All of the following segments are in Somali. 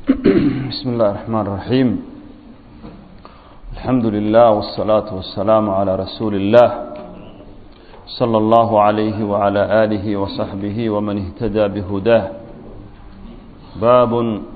بسم الله الرحمن الرحيم الحمد لله والصلاة والسلام على رسول الله صلى الله عليه وعلى آله وصحبه ومن اهتدى بهداه باب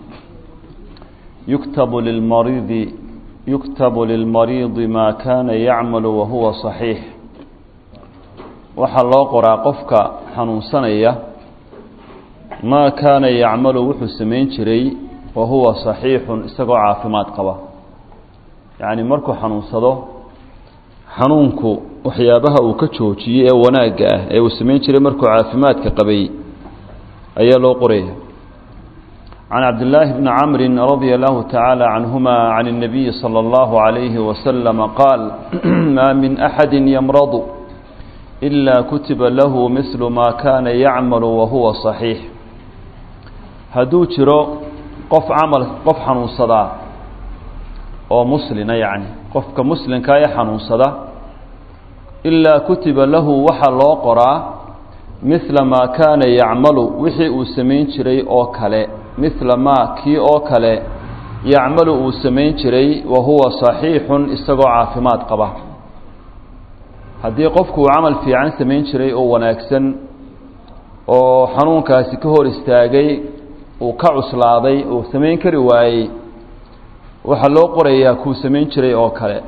يكتب للمريض يكتب للمريض ما كان يعمل وهو صحيح waxaa loo qoraa qofka xanuunsanaya maa kaana yacmalu wuxuu samayn jiray wa huwa saxiixun isagoo caafimaad qaba yacni markuu xanuunsado xanuunku waxyaabaha uu ka joojiyey ee wanaagga ah ee uu samayn jiray markuu caafimaadka qabay ayaa loo qoraya can cabdillaahi bni camrin radia allahu tacaala canhuma can اnabiyi salى اllahu عalayhi wasalama qaal maa min axadi ymradu إلا kutiba lahu mثl ma kana yacmal wahuwa صaxiix hadduu jiro qof camal qof xanuunsadaa oo muslina yacni qofka muslimkaa ee xanuunsada ilaa kutiba lahu waxaa loo qoraa mihla maa kaana yacmalu wixii uu samayn jiray oo kale mihla maa kii oo kale yacmalu uu samayn jiray wahuwa صaxiixun isagoo caafimaad qaba haddii qofku uu camal fiican samayn jiray oo wanaagsan oo xanuunkaasi ka hor istaagay uu ka cuslaaday uu samayn kari waayey waxaa loo qorayaa kuu samayn jiray oo kale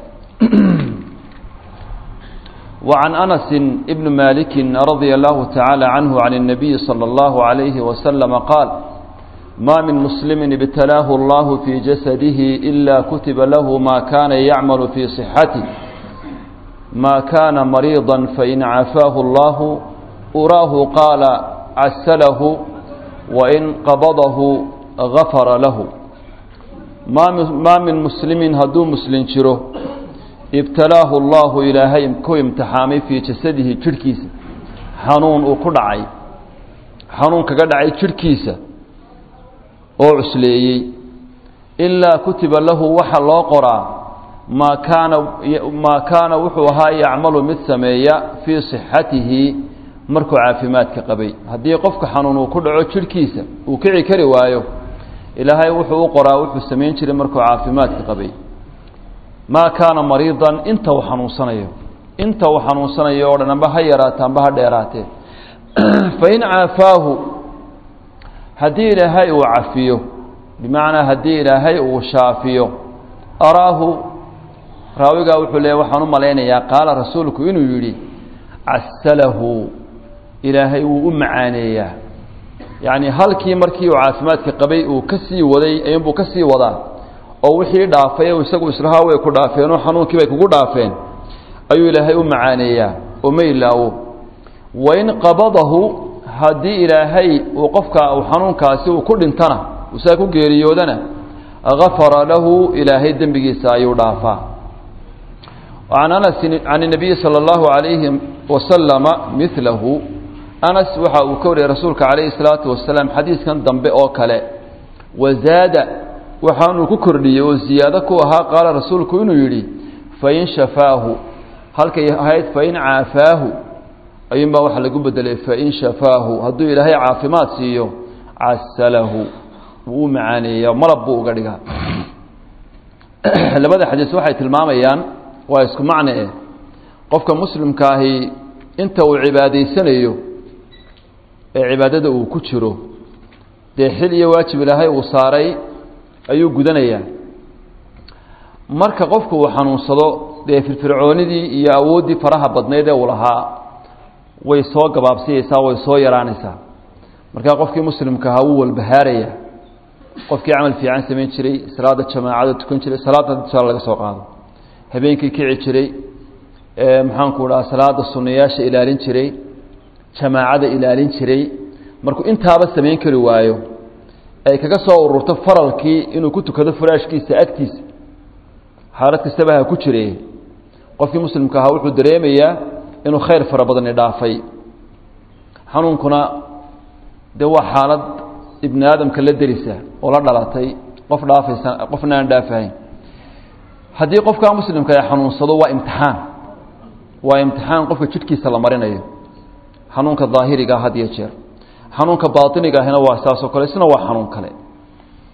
وعن أنس بن مالك رضي الله تعالى عنه عن النبي صلى الله عليه وسلم قال ما من مسلم ابتلاه الله في جسده إلا كتب له ما كان يعمل في صحته ما كان مريضا فإن عافاه الله أراه قال عسله وإن قبضه غفر له ما من مسلم هدو مسلم شره ابتلاه الله إلهي كو امتحامي في جسده جركيس حنون وكدعي حنون كدعي جركيس أو عسليي إلا كتب له وحى الله قرآن maa kaana maa kaana wuxuu ahaa yacmalu mid sameeya fii sixatihi markuu caafimaadka qabay haddii qofka xanuun uu ku dhaco jidhkiisa uu kici kari waayo ilaahay wuxuu u qoraa wuxuu samayn jiray markuu caafimaadka qabay maa kaana mariidan inta uu xanuunsanayo inta uu xanuunsanayo o dhan amba ha yaraate amba ha dheeraatee fain caafaahu haddii ilaahay uu cafiyo bimacnaa haddii ilaahay uu shaafiyo araahu raawigaa wuxuu leeya waxaan u malaynayaa qaala rasuulku inuu yidhi casalahu ilaahay wuu u macaaneeyaa yacni halkii markii uu caafimaadka qabay uu ka sii waday ayuunbuu ka sii wadaa oo wixii dhaafay isagu islahaa way ku dhaafeen oo xanuunkii bay kugu dhaafeen ayuu ilaahay u macaaneeyaa oo ma ilaawo wain qabadahu haddii ilaahay uu qofka uu xanuunkaasi uu ku dhintana uu saa ku geeriyoodana gafara lahu ilaahay dembigiisa ayuu dhaafaa وعن أنس عن النبي صلى الله عليه وسلم مثله أنس waxa uu ka wariyay rasuulka عaليه الصلاaةu وaسلاaم xadiiثkan dambe oo kale وزاada waxaanuu ku kordhiyey oo ziyaado ku ahaa qaala rasuulku inuu yidhi fain shafaahu halkay ahayd fain caafaahu ayuun baa waxa lagu bedelay fain shafaahu hadduu ilaahay caafimaad siiyo casalahu wuu u macaaneeya malab buu uga dhigaa labada xadiis waxay tilmaamayaan waa isku macne eh qofka muslimka ahi inta uu cibaadaysanayo ee cibaadada uu ku jiro dee xil iyo waajib ilaahay uu saaray ayuu gudanayaa marka qofku uu xanuunsado dee firfircoonidii iyo awooddii faraha badnayd ee uu lahaa way soo gabaabsiyeysaa way soo yaraanaysaa markaa qofkii muslimka ahaa wuu walbahaaraya qofkii camal fiican samayn jiray salaada jamaacada tukan jiray salaadda tusaale laga soo qaado habeenkii kici jiray maxaanku dhaha salaada sunayaasha ilaalin jiray jamaacada ilaalin jiray markuu intaaba samayn kari waayo ay kaga soo ururto faralkii inuu ku tukado furaashkiisa agtiisa xaalad kastaba ha ku jire qofkii muslimka ahaa wuxuu dareemayaa inuu khayr fara badani dhaafay xanuunkuna dee waa xaalad ibni aadamka la derisa oo la dhalatay qof dhaafaysa qofna aan dhaafahayn haddii qofkaa muslimka ay xanuunsado waa imtixaan waa imtixaan qofka jidhkiisa la marinayo xanuunka daahiriga had iyo jeer xanuunka baatiniga ahina waa saasoo kale isna waa xanuun kale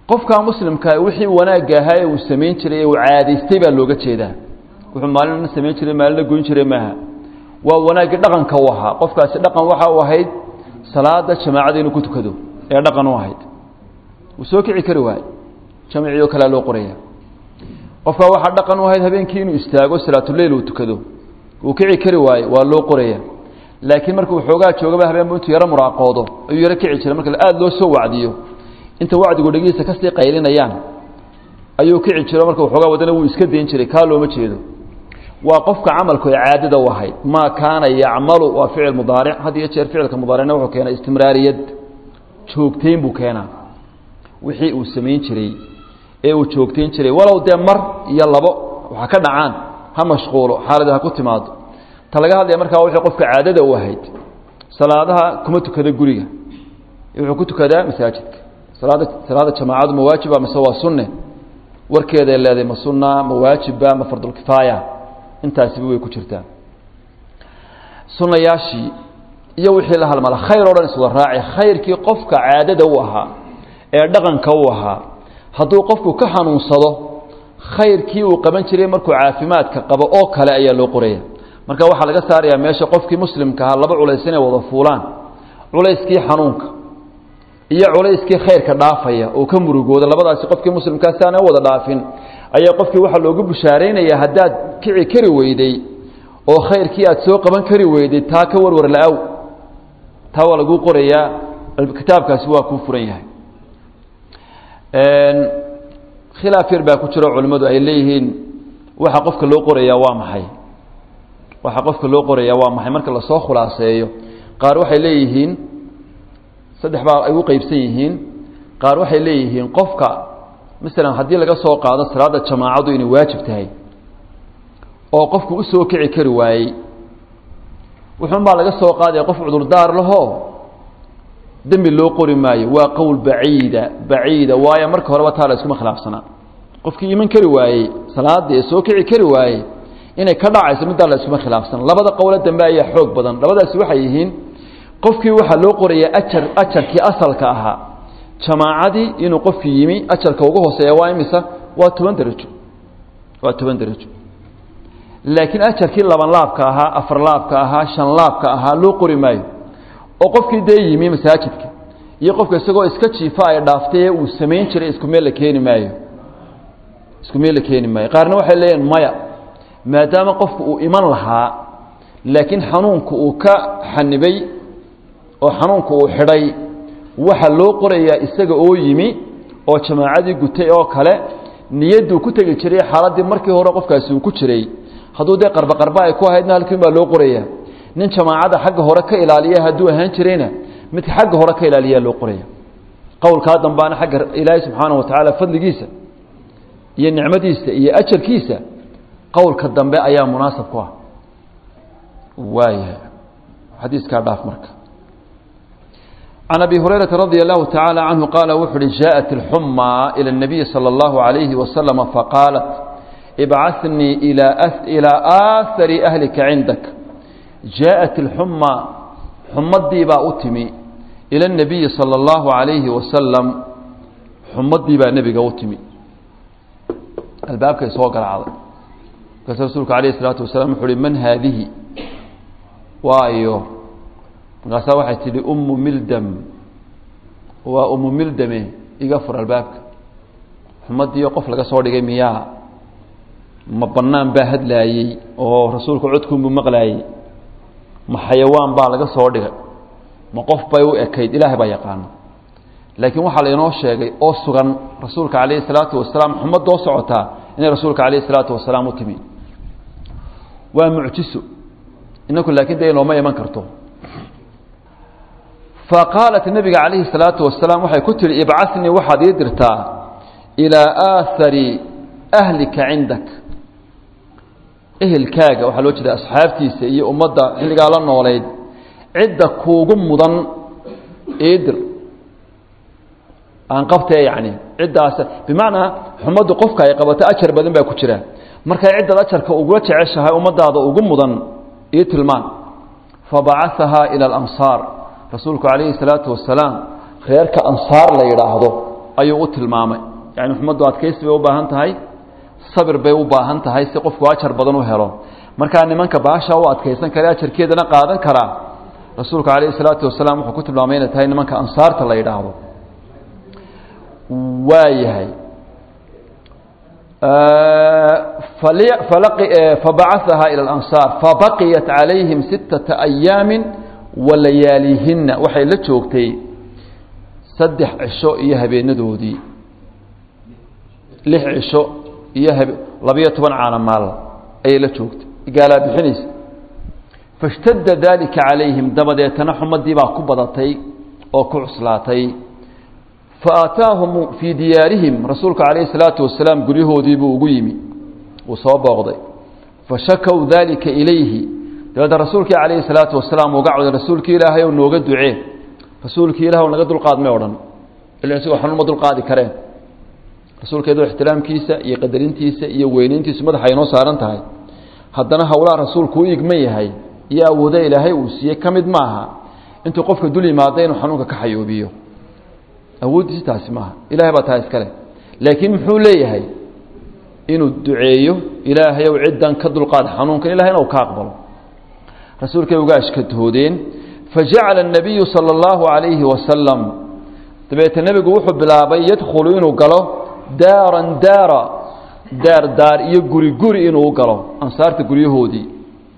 qofkaa muslimkaa wixii wanaagga ahaa ee uu samayn jiray ee uu caadaystay baa looga jeedaa wuxuu maalina samayn jiray maalina goyn jiray maaha waa wanaaggii dhaqanka u ahaa qofkaasi dhaqan waxa u ahayd salaada jamaacada inuu ku tukado ee dhaqan u ahayd wuu soo kici kari waaye jamcioo kalea loo qoraya qofkaa waxaa dhaqan u ahayd habeenkii inuu istaago salaatuleyl uu tukado uu kici kari waaye waa loo qoraya laakiin markuu xoogaa joogaba habeenbu intuu yaro muraaqoodo ayuu yaro kici jiray marka aada loo soo wacdiyo inta wacdigu dhegihiisa kasii qaylinayaan ayuu kici jiro marka waxoogaa wadana wuu iska dayn jiray kaa looma jeedo waa qofka camalku ay caadada u ahayd maa kaana yacmalu waa ficil mudaaric had iyo jeer ficilka mudaaricna wuxuu keenaa istimraariyad joogtayn buu keenaa wixii uu samayn jiray ee uu joogtayn jiray walow dee mar iyo labo waxa ka dhacaan ha mashquulo xaalada ha ku timaado ta laga hadlaya markaa wixii qofka caadada u ahayd salaadaha kuma tukada guriga wuxuu ku tukadaa masaajidka salaada salaada jamaacadu ma waajiba mise waa sunne warkeeday leedahay ma sunna ma waajiba ma fardulkifaaya intaasiba way ku jirtaa sunnayaashii iyo wixii la halmala khayr o dhan iswada raaci khayrkii qofka caadada u ahaa ee dhaqanka u ahaa hadduu qofku ka xanuunsado khayrkii uu qaban jiray markuu caafimaadka qabo oo kale ayaa loo qoraya marka waxaa laga saarayaa meesha qofkii muslimka ahaa laba culays inay wada fuulaan culayskii xanuunka iyo culayskii khayrka dhaafaya oo ka murugooda labadaasi qofkii muslimkaa si aanay wada dhaafin ayaa qofkii waxaa loogu bushaaraynayaa haddaad kici kari weyday oo khayrkii aad soo qaban kari weyday taa ka warwar la-aw taa waa laguu qorayaa kitaabkaasi waa kuu furan yahay khilaaf yar baa ku jiro culimmadu ay leeyihiin waxa qofka loo qorayaa waa maxay waxa qofka loo qorayaa waa maxay marka lasoo khulaaseeyo qaar waxay leeyihiin saddex baa ay u qeybsan yihiin qaar waxay leeyihiin qofka masalan haddii laga soo qaado salaada jamaacadu inay waajib tahay oo qofku usoo kici kari waayey wuxuun baa laga soo qaadaya qof cudurdaar lahoo dembi loo qori maayo waa qowl baciida baciida waayo marka horeba taa la iskuma khilaafsanaa qofkii iman kari waayey salaadii ee soo kici kari waayey inay ka dhacayso middaa la iskuma khilaafsana labada qowlo dambe ayaa xoog badan labadaasi waxay yihiin qofkii waxaa loo qorayaa ajar ajarkii asalka ahaa jamaacadii inuu qofkii yimi ajarka ugu hooseeya waa imisa waa toban darajo waa toban darajo laakiin ajarkii laban laabka ahaa afar laabka ahaa shan laabka ahaa loo qori maayo oo qofkii dee yimi masaajidka iyo qofka isagoo iska jiifa ay dhaaftay ee uu samayn jiray isku meel la keeni maayo isku meel la keeni maayo qaarna waxay leeyihin maya maadaama qofku uu iman lahaa laakiin xanuunku uu ka xanibay oo xanuunku uu xidhay waxa loo qorayaa isaga oo yimi oo jamaacadii gutay oo kale niyadduu ku tegi jiray xaaladdii markii hore qofkaasi uu ku jiray hadduu dee qarba qarba ay ku ahaydna halkiin baa loo qorayaa nin jamaacadda xagga hore ka ilaaliya hadduu ahaan jirayna midka xagga hore ka ilaaliyaa loo qoraya qowlkaa dambaana xagga ilaahay subxaanahu watacaala fadligiisa iyo nicmadiisa iyo ajarkiisa qowlka dambe ayaa munaasab ku ah waaya xadiiskaa dhaaf marka can abi hurayrata radia allahu tacaala canhu qaala wuxu uhi jaaءat اlxumaa ilى الnabiyi salى اllahu عalayhi wasalama faqaalat ibcathnii ilaa aahari ahlika cindak jaaءat اlxumaa xumadii baa u timi ila الnabiyi salى اllahu عalayhi wasalam xumadii baa nebiga u timi albaabkay soo garacday markaas rasuulku alayh الsalaatu wasalam wuxu uhi man haadihi waayo markaasaa waxay tidhi ummu mildam waa ummu mildame iga fur albaabka xumadiiyo qof laga soo dhigay miyaa ma bannaan baa hadlaayey oo rasuulku codkuunbuu maqlaayey ma xayawaan baa laga soo dhigay ma qof bay u ekayd ilaahay baa yaqaana laakiin waxaa lainoo sheegay oo sugan rasuulka calayhi salaatu wasalaam xumadoo socotaa inay rasuulka calayhi salaatu wasalaam u timi waa mucjiso inaku laakiin dee inooma iman karto faqaalat nabiga calayhi salaatu wasalaam waxay ku tihi ibcatnii waxaad ii dirtaa ilaa aahari ahlika cindak ehelkaaga waxaa loo jeeda asxaabtiisa iyo ummadda xilligaa la noolayd cidda kuugu mudan ii dir aan qabtee yacni ciddaas bimacnaa xumaddu qofka ay qabato ajar badan baa ku jira markay ciddaad ajarka ugula jeceshahay ummaddaada ugu mudan ii tilmaan fabacaثahaa ilى اlamsaar rasuulku calayhi الsalaatu wasalaam reerka ansaar la yidhaahdo ayuu u tilmaamay yani xumaddu adkaysi bay u baahan tahay sabir bay u baahan tahay si qofku ajar badan u helo markaa nimanka baasha u adkaysan kara ajarkeedana qaadan karaa rasuulku calayhi salaatu wasalaam wuxuu ku tilmaamay inay tahay nimanka ansaarta la yidhaahdo waa yahay fabacaثahaa ilى اlansaar fabaqiyat calayhim sittaةa ayaami walayaalihina waxay la joogtay saddex cisho iyo habeenadoodii lix cisho iyo labiyo toban caana maal ayay la joogtay gaalaa bixinaysa faاshtada dalika calayhim dabadeetana xumadii baa ku badatay oo ku cuslaatay faataahum fii diyaarihim rasuulku calayhi salaatu wasalaam guryahoodii buu ugu yimi uu soo booqday fashakow dalika ilayhi dabeedna rasuulkii calayhi salaatu wasalaam uga cawday rasuulkii ilaahay ou nooga ducee rasuulkii ilaah naga dulqaadmay odhan ila isagoo xanuun ma dulqaadi kareen rasuulka iyadoo ixtiraamkiisa iyo qadarintiisa iyo weynayntiisu madaxa inoo saaran tahay haddana howlaha rasuulku u igman yahay iyo awooda ilaahay uu siiyey ka mid maaha intuu qofka dul yimaada inuu xanuunka ka xayoobiyo awooddiisi taasi maaha ilahay baa taa iskale laakiin muxuu leeyahay inuu duceeyo ilaahay ow ciddan ka dulqaad xanuunkan ilahayna u ka aqbalo rasuulkay uga ashkatoodeen fajacala الnabiyu salى اllahu عalayhi wasalam dabeete nebigu wuxuu bilaabay yadkhulu inuu galo daaran daara daar daar iyo guri guri inuu galo ansaarta guryahoodii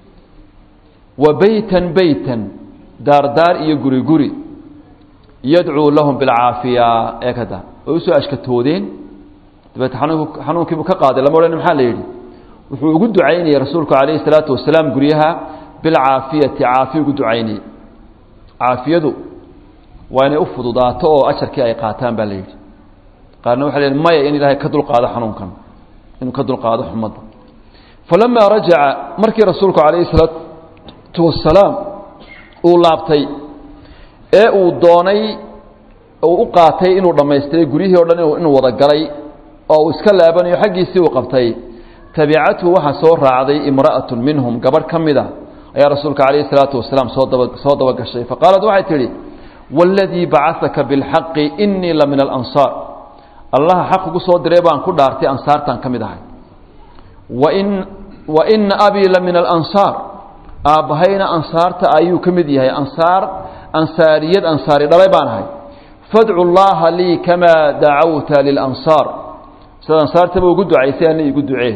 wa beytan beytan daar daar iyo guri guri yadcuu lahum bilcaafiya ee kada way usoo ashkatoodeen dabeete xanuunkiibuu ka qaaday lama odhan maxaa la yidhi wuxuu ugu ducaynayey rasuulku calayhi salaatu wasalaam guryaha bilcaafiyati caafiya ugu ducaynayey caafiyadu waa inay u fududaato oo ajarkii ay qaataan baa la yidhi qaarna waxay leeyiin maya in ilaahay ka dulqaado xanuunkan inuu ka dulqaado xumadda falamaa rajaca markii rasuulku calayhi salaatu wasalaam uu laabtay ee uu doonay uu u qaatay inuu dhammaystiray guryihii o dhan inuu wada galay oo uu iska laabanayo xaggiisii uu qabtay tabicathu waxaa soo raacday imra'atu minhum gabadh ka mida ayaa rasuulka calayhi salaatu wasalaam soo daba soo daba gashay faqaalat waxay tidhi waaladii bacahaka bilxaqi inii la min alansaar allaha xaq ugu soo diray baan ku dhaartay ansaartaan ka mid ahay wain wa ina abii la min alansaar aabbahayna ansaarta ayuu ka mid yahay ansaar ansaariyad ansaari dhalay baan ahay fadcu llaha lii kamaa dacawta lilansaar sida ansaartaba ugu ducaysay ana igu ducee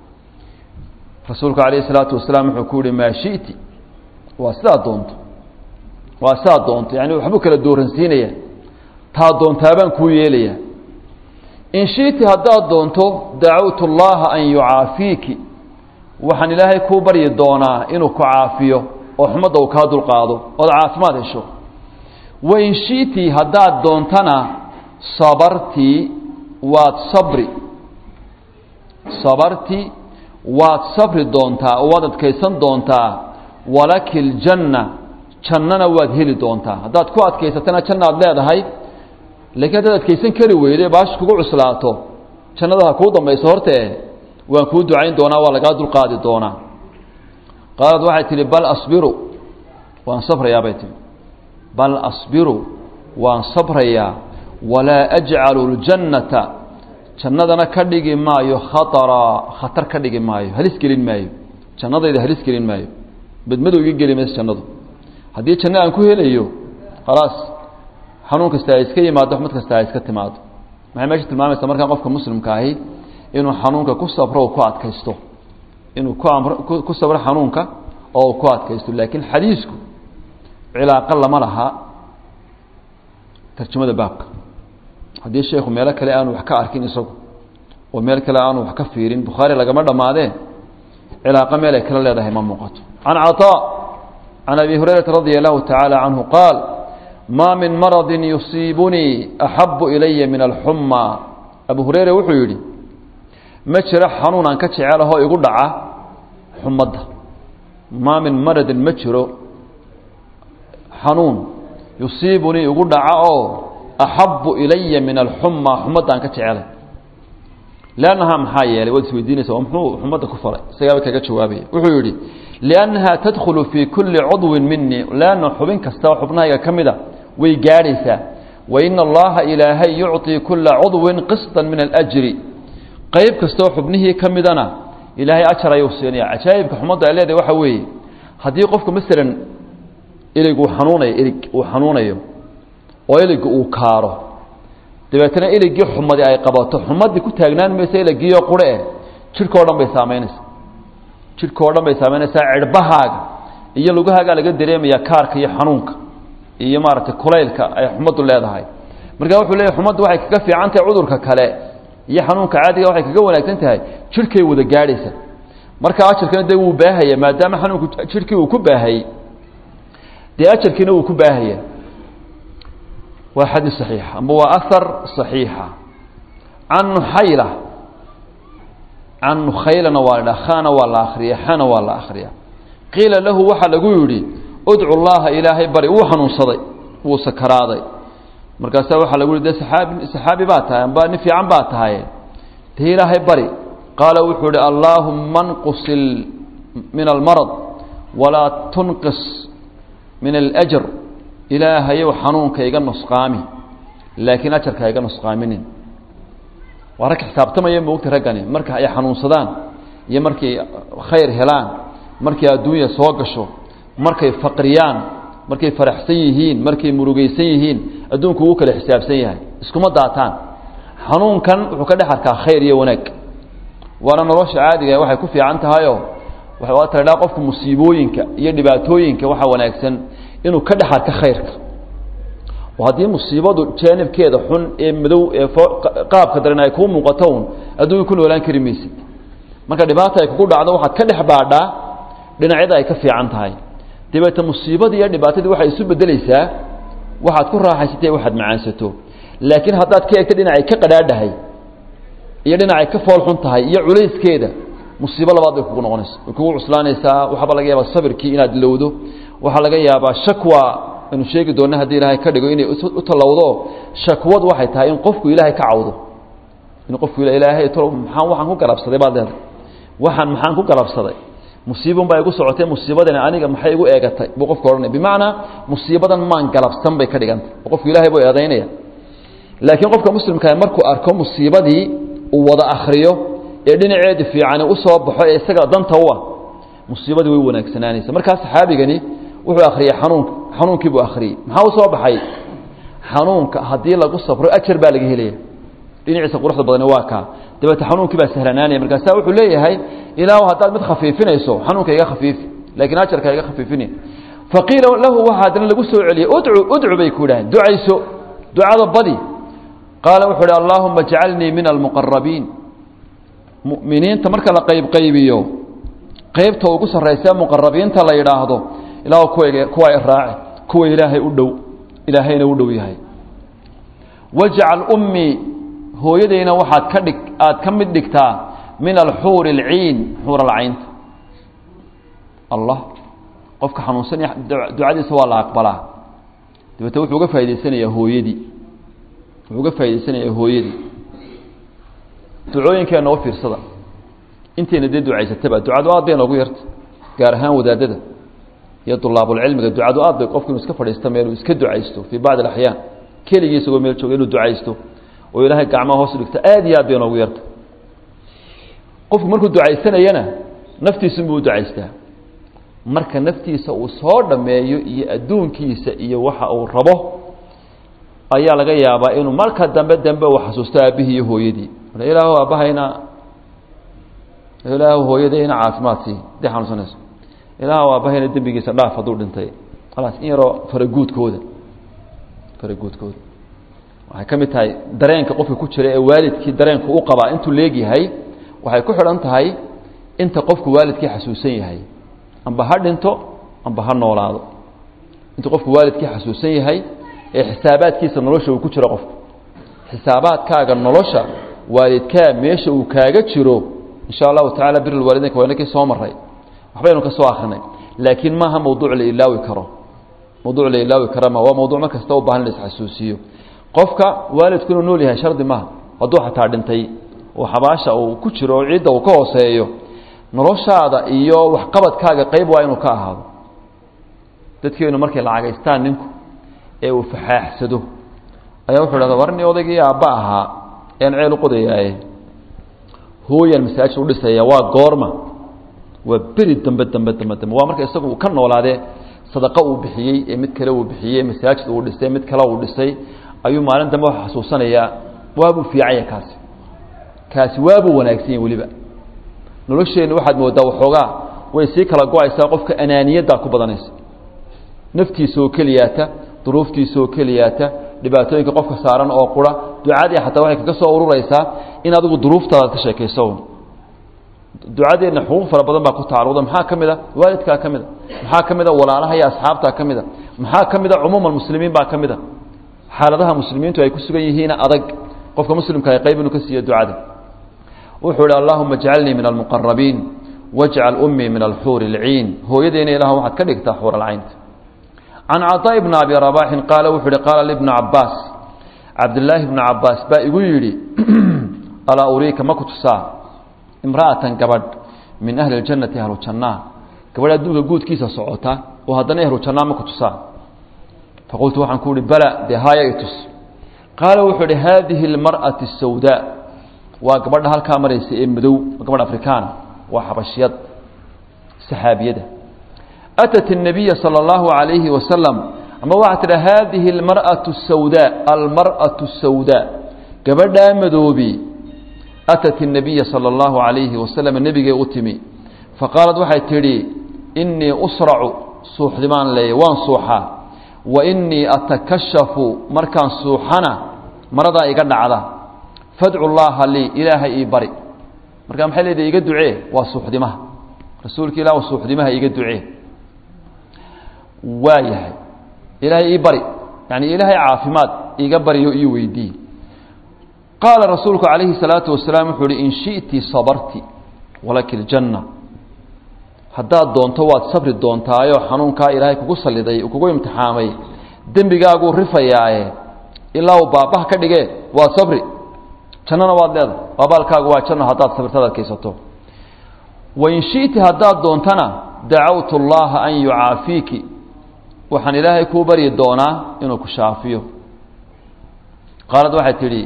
rasuulku calayhi salaatu wasalaam wuxuu ku yihi maa shiti waa sidaa doonto waa sidaa doonto yani waxbuu kala dooransiinaya taa doontaabaan kuu yeelaya in shiti haddaad doonto dacawtu llaha an yucaafiiki waxaan ilaahay kuu baryi doonaa inuu ku caafiyo oo xumadda uu kaa dulqaado ood caafimaad hesho wain shiti haddaad doontana sabartii waad sabri sabarti waad sabri doontaa oo waad adkaysan doontaa walaki ljanna jannana waad heli doontaa haddaad ku adkaysatana janna ad leedahay laakiin haddaad adkaysan kari weyde baash kugu cuslaato jannada ha kuu dambayso hortee waan kuu ducayn doonaa waa lagaa dulqaadi doonaa qaalad waxay tihi bal asbiru waan sabrayaa bay tihi bal asbiru waan sabrayaa walaa ajcalu ljannata jannadana ka dhigi maayo khataraa khatar ka dhigi maayo halis gelin maayo jannadayda halis gelin maayo badmadow iga geli mayso jannadu haddii janno aan ku helayo khalaas xanuun kasta ay iska yimaado xumad kasta ay iska timaado maxay meesha tilmaamaysaa markaa qofka muslimka ahi inuu xanuunka ku sabro oo ku adkaysto inuu ku amro ku sabro xanuunka oo uu ku adkaysto laakiin xadiisku cilaaqo lama laha tarjamada baabka haddii sheekhu meelo kale aanu wax ka arkin isagu oo meel kale aanu wax ka fiirin bukhaari lagama dhammaadee cilaaqo meel ay kala leedahay ma muuqato can caطaa can abi hurayrata radia allahu tacaala canhu qaal ma min maradi yusiibunii axabu ilaya min alxuma abu hureyre wuxuu yidhi ma jiro xanuun aan ka jecelahoo igu dhaca xumadda maa min maradin ma jiro xanuun yusiibunii igu dhaca oo axabu ilaya min alxuma xumadda aan ka jecelay lannahaa maxaa yeelay waad isweydiinaysa oo muxuu xumadda ku falay isagaaba kaga jawaabaya wuxuu yidhi liannaha tadkhulu fii kulli cudwin minii leanna xubin kasta oo xubnahayga ka mida way gaadhaysaa waina allaha ilaahay yucطii kula cudwin qisطa min alأjri qayb kastoo xubnihii ka midana ilaahay ajar ayuu siinaya cajaa'ibka xumadda ay leedahay waxa weeye haddii qofku masalan ilig uu xanuunayo ilig uu xanuunayo oo iliga uu kaaro dabeetana iligii xumadi ay qabato xumadii ku taagnaan maysa iligiiyo qure eh jidhkao dhan bay saamaynaysaa jidhkao dhan bay saamaynaysaa cirhbahaaga iyo lugahaagaa laga dareemaya kaarka iyo xanuunka iyo maaragtay kulaylka ay xumaddu leedahay marka wuxuu leeyahy xumaddu waxay kaga fiican tahay cudurka kale iyo xanuunka caadiga waxay kaga wanaagsan tahay jidhkay wada gaadhaysa marka ajarkana dee wuu baahaya maadaama xanuunku jidhkii uu ku baahayey dee ajarkiina wuu ku baahaya waa xadiis صaxiixa amba waa ahar صaxiixa can nuxayla can nukhaylana waa la dhaha khana waa la akriya xana waa la akriya qiila lahu waxaa lagu yidhi udcu llaha ilaahay bari wuu xanuunsaday wuu sakaraaday markaasaa waxaa lagu yihi de saaabi saxaabi baa tahay amba nin fiican baa tahaye dee ilaahay bari qaala wuxuu ihi allaahuma nqusil min almarad walaa tunqis min alأjr ilaahayow xanuunka iga nusqaami laakiin ajarka iga nusqaaminin waa rag xisaabtamaya moogta raggani marka ay xanuunsadaan iyo markay khayr helaan markay adduunya soo gasho markay faqriyaan markay faraxsan yihiin markay murugaysan yihiin adduunku uu kale xisaabsan yahay iskuma daataan xanuunkan wuxuu ka dhex arkaa khayr iyo wanaag waana nolosha caadiga waxay ku fiican tahayoo waa tadhaa qofku musiibooyinka iyo dhibaatooyinka waxaa wanaagsan inuu ka dhex arka khayrka oo haddii musiibadu jaanibkeeda xun ee madow ee qaabka daran ay kuu muuqato un adduunya ku noolaan kari maysid marka dhibaata ay kugu dhacdo waxaad ka dhex baadhaa dhinacyada ay ka fiican tahay dabeete musiibadii iyo dhibaatadii waxay isu bedelaysaa waxaad ku raaxaysatay waxaad macaansato laakiin haddaad ka eegto dhinacay ka qadhaadhahay iyo dhinacay ka fool xun tahay iyo culayskeeda musiibo labaad bay kugu noqonaysa way kugu cuslaanaysaa waxaaba laga yaabaa sabirkii inaad lowdo waxaa laga yaabaa shakwa aynu sheegi doona haddii ilaahay ka dhigo inay u tallowdo shakwadu waxay tahay in qofku ilaahay ka cawdo in qofku ilaahay tolo maxaan waxaan ku galabsaday baad leedahay waxaan maxaan ku galabsaday musiibon baa igu socotay musiibadani aniga maxay igu eegatay buu qofku odhanaya bimacnaa musiibadan maan galabsan bay ka dhigantay oo qofku ilaahay buu eedaynaya laakiin qofka muslimkaa markuu arko musiibadii uu wada akriyo ee dhinaceedii fiicani u soo baxo ee isaga danta u ah musiibadii way wanaagsanaanaysa markaa saxaabigani wuxuu akhriyey xanuunka xanuunkii buu akhriyey maxaa u soo baxay xanuunka haddii lagu sabro ajar baa laga helaya dhinaciisa quruxda badani waa kaa dabeete xanuunkii baa sahlanaanaya markaasa wuxuu leeyahay ilaahu haddaad mid khafiifinayso xanuunka iga khafiifi laakiin ajarka iga khafiifini faqiila lahu waxaa haddana lagu soo celiyey udcu udcu bay ku yidhaaheen ducayso ducada badi qaala wuxuu uhi allaahuma ajcalnii min almuqarabiin mu'miniinta marka la qaybqaybiyo qaybta ugu sarraysa muqarabiinta la yidhaahdo ilaah kuwa kuwa iraaci kuwa ilaahay u dhow ilaahayna u dhow yahay wajcal ummii hooyadayna waxaad ka dhig aad ka mid dhigtaa min alxuuri alciin xuur alcaynta allah qofka xanuunsanaya ducadiisa waa la aqbalaa dabeete wuxuu uga faa'idaysanayaa hooyadii wuxuu uga faa'idaysanayaa hooyadii ducooyinkeenna u fiirsada intayna dee ducaysataba ducadu aad bay noogu yarta gaar ahaan wadaadada iyo dulaabulcilmiga ducadu aad bay qofku inuu iska fadhiista meel uu iska ducaysto fii bacdi alaxyaan keligii isagoo meel jooga inuu ducaysto oo ilaahay gacmaha hoos dhigto aad iyo aad bay noogu yarta qofku markuu ducaysanayana naftiisunbuu u ducaystaa marka naftiisa uu soo dhammeeyo iyo adduunkiisa iyo waxa uu rabo ayaa laga yaabaa inuu marka dambe dambe uu xasuusto aabbihii iyo hooyadii ilaahu aabbahayna ilaahu hooyadayna caafimaad sii hadday xanuunsanayso ilaahu aabbahayna dembigiisa dhaaf hadduu dhintay khalaas in yaroo faraguudkooda faraguudkooda waxay ka mid tahay dareenka qofka ku jira ee waalidkii dareenku u qabaa intuu leegyahay waxay ku xidhan tahay inta qofku waalidkii xasuusan yahay amba ha dhinto amba ha noolaado intuu qofku waalidkii xasuusan yahay ee xisaabaadkiisa nolosha uu ku jiro qofku xisaabaadkaaga nolosha waalidkaa meesha uu kaaga jiro insha allahu tacala bir lwaalideynka waa inakii soo maray waxbaynu ka soo akrinay laakiin maaha mawduuc la ilaawi karo mawduuc la ilaawi kara ma waa mawduuc mar kasta u baahan in la isxasuusiyo qofka waalidku inuu nool yahay shardi maaha hadduu xataa dhintay oo xabaasha uu ku jiro oo ciidda uu ka hooseeyo noloshaada iyo waxqabadkaaga qayb waa inuu ka ahaado dadkeenu markay lacagaystaan ninku ee uu faxaaxsado ayaa wuxuu dhahda warni odaygii aabba ahaa ean ceel u qodayaaye hooyaan masaajid u dhisaya waa goorma waa beri dambe dambe dambe dambe waa marka isagu uu ka noolaadee sadaqo uu bixiyey ee mid kale uu bixiyey masaajid uu dhisay mid kale uu dhisay ayuu maalin dambe waxa xasuusanayaa waabuu fiicanya kaasi kaasi waabuu wanaagsan yahy weliba nolosheenna waxaad moodaa waxoogaa way sii kala go-aysaa qofka anaaniyaddaa ku badanaysa naftiisa oo keliyaata duruuftiisa oo keliyaata dhibaatooyinka qofka saaran oo qura ducadii xataa waxay kaga soo ururaysaa in adigu duruuftaada ka sheekayso ducadeenna xuquuq fara badan baa ku tacalluqda maxaa ka mid a waalidkaa ka mid a maxaa ka mid a walaalaha iyo asxaabtaa ka mid a maxaa ka mid a cumuuman muslimiin baa ka mid a xaaladaha muslimiintu ay ku sugan yihiin adag qofka muslimka ay qayb inuu ka siiyo ducada wuxuu ihi allahuma jcalnii min almuqarabiin wajcal ummii min alxuuri اlciin hooyadeena ilah waxaad ka dhigtaa xuur alcaynta can caطaa bni abi rabaxin qaala wuxuu ihi qaala libna cabaas cabdilaahi bna cabaas baa igu yidhi alaa uriika ma ku tusaa imra'atan gabadh min ahli اljannati ahlu jannaa gabadh adduunka guudkiisa socota oo haddana ahlu jannaa ma ku tusaa faqultu waxaan ku uhi bala dee haaya i tus qaala wuxuu ihi haadihi اlmar'ati الsawdaa waa gabadha halkaa maraysa ee madow gabadh afrikaana waa xabashiyad saxaabiyada atat الnabiya salى اllahu عalayhi wasalam ama waxaa tidha haadihi اlmarأaة الsawdaa almarأaة الsawdaa gabadhaa madoobi atat الnabiya salى اllahu عalayhi wasalam nebigee u timi faqaalad waxay tidhi inii usracu suuxdimaan leeya waan suuxaa wa inii atakashafu markaan suuxana maradaa iga dhacda fadcu llaaha lii ilaahay ii bari marka maxay leedahay iga ducee waa suuxdimaha rasuulka ilah suuxdimaha iga ducee waa yahay ilaahay ii bari yani ilaahay caafimaad iga baryo ii weydii qaala rasuulku calayhi salaatu wasalaam wuxuu uhi in shi'ti sabarti walaki ljanna haddaad doonto waad sabri doontaayo xanuunkaa ilaahay kugu saliday kugu imtixaamay dembigaaguu rifayaaye ilaa uu baabah ka dhigee waa sabri jannana waad leedahay abaalkaagu waa janno haddaad sabirtada adkaysato wain shi'ti haddaad doontana dacawtu llaha an yucaafiiki waxaan ilaahay kuu baryi doonaa inuu ku shaafiyo qaalad waxay tidhi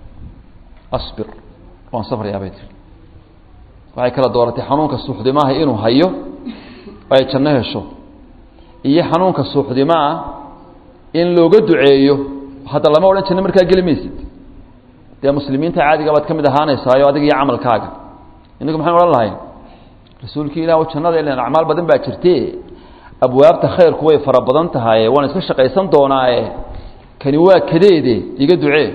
asbir waan sabrayaa bay tihi waxay kala dooratay xanuunka suuxdimaha inuu hayo ay janno hesho iyo xanuunka suuxdimaa in looga duceeyo hadda lama odhan janno markaa geli maysid dee muslimiinta caadiga baad ka mid ahaanaysaayo adiga iyo camalkaaga inagu maxaan odhan lahayn rasuulkii ilah jannada ilan acmaal badan baa jirte abwaabta khayrku way fara badan tahaye waan iska shaqaysan doonaaye kani waa kadeede iga ducee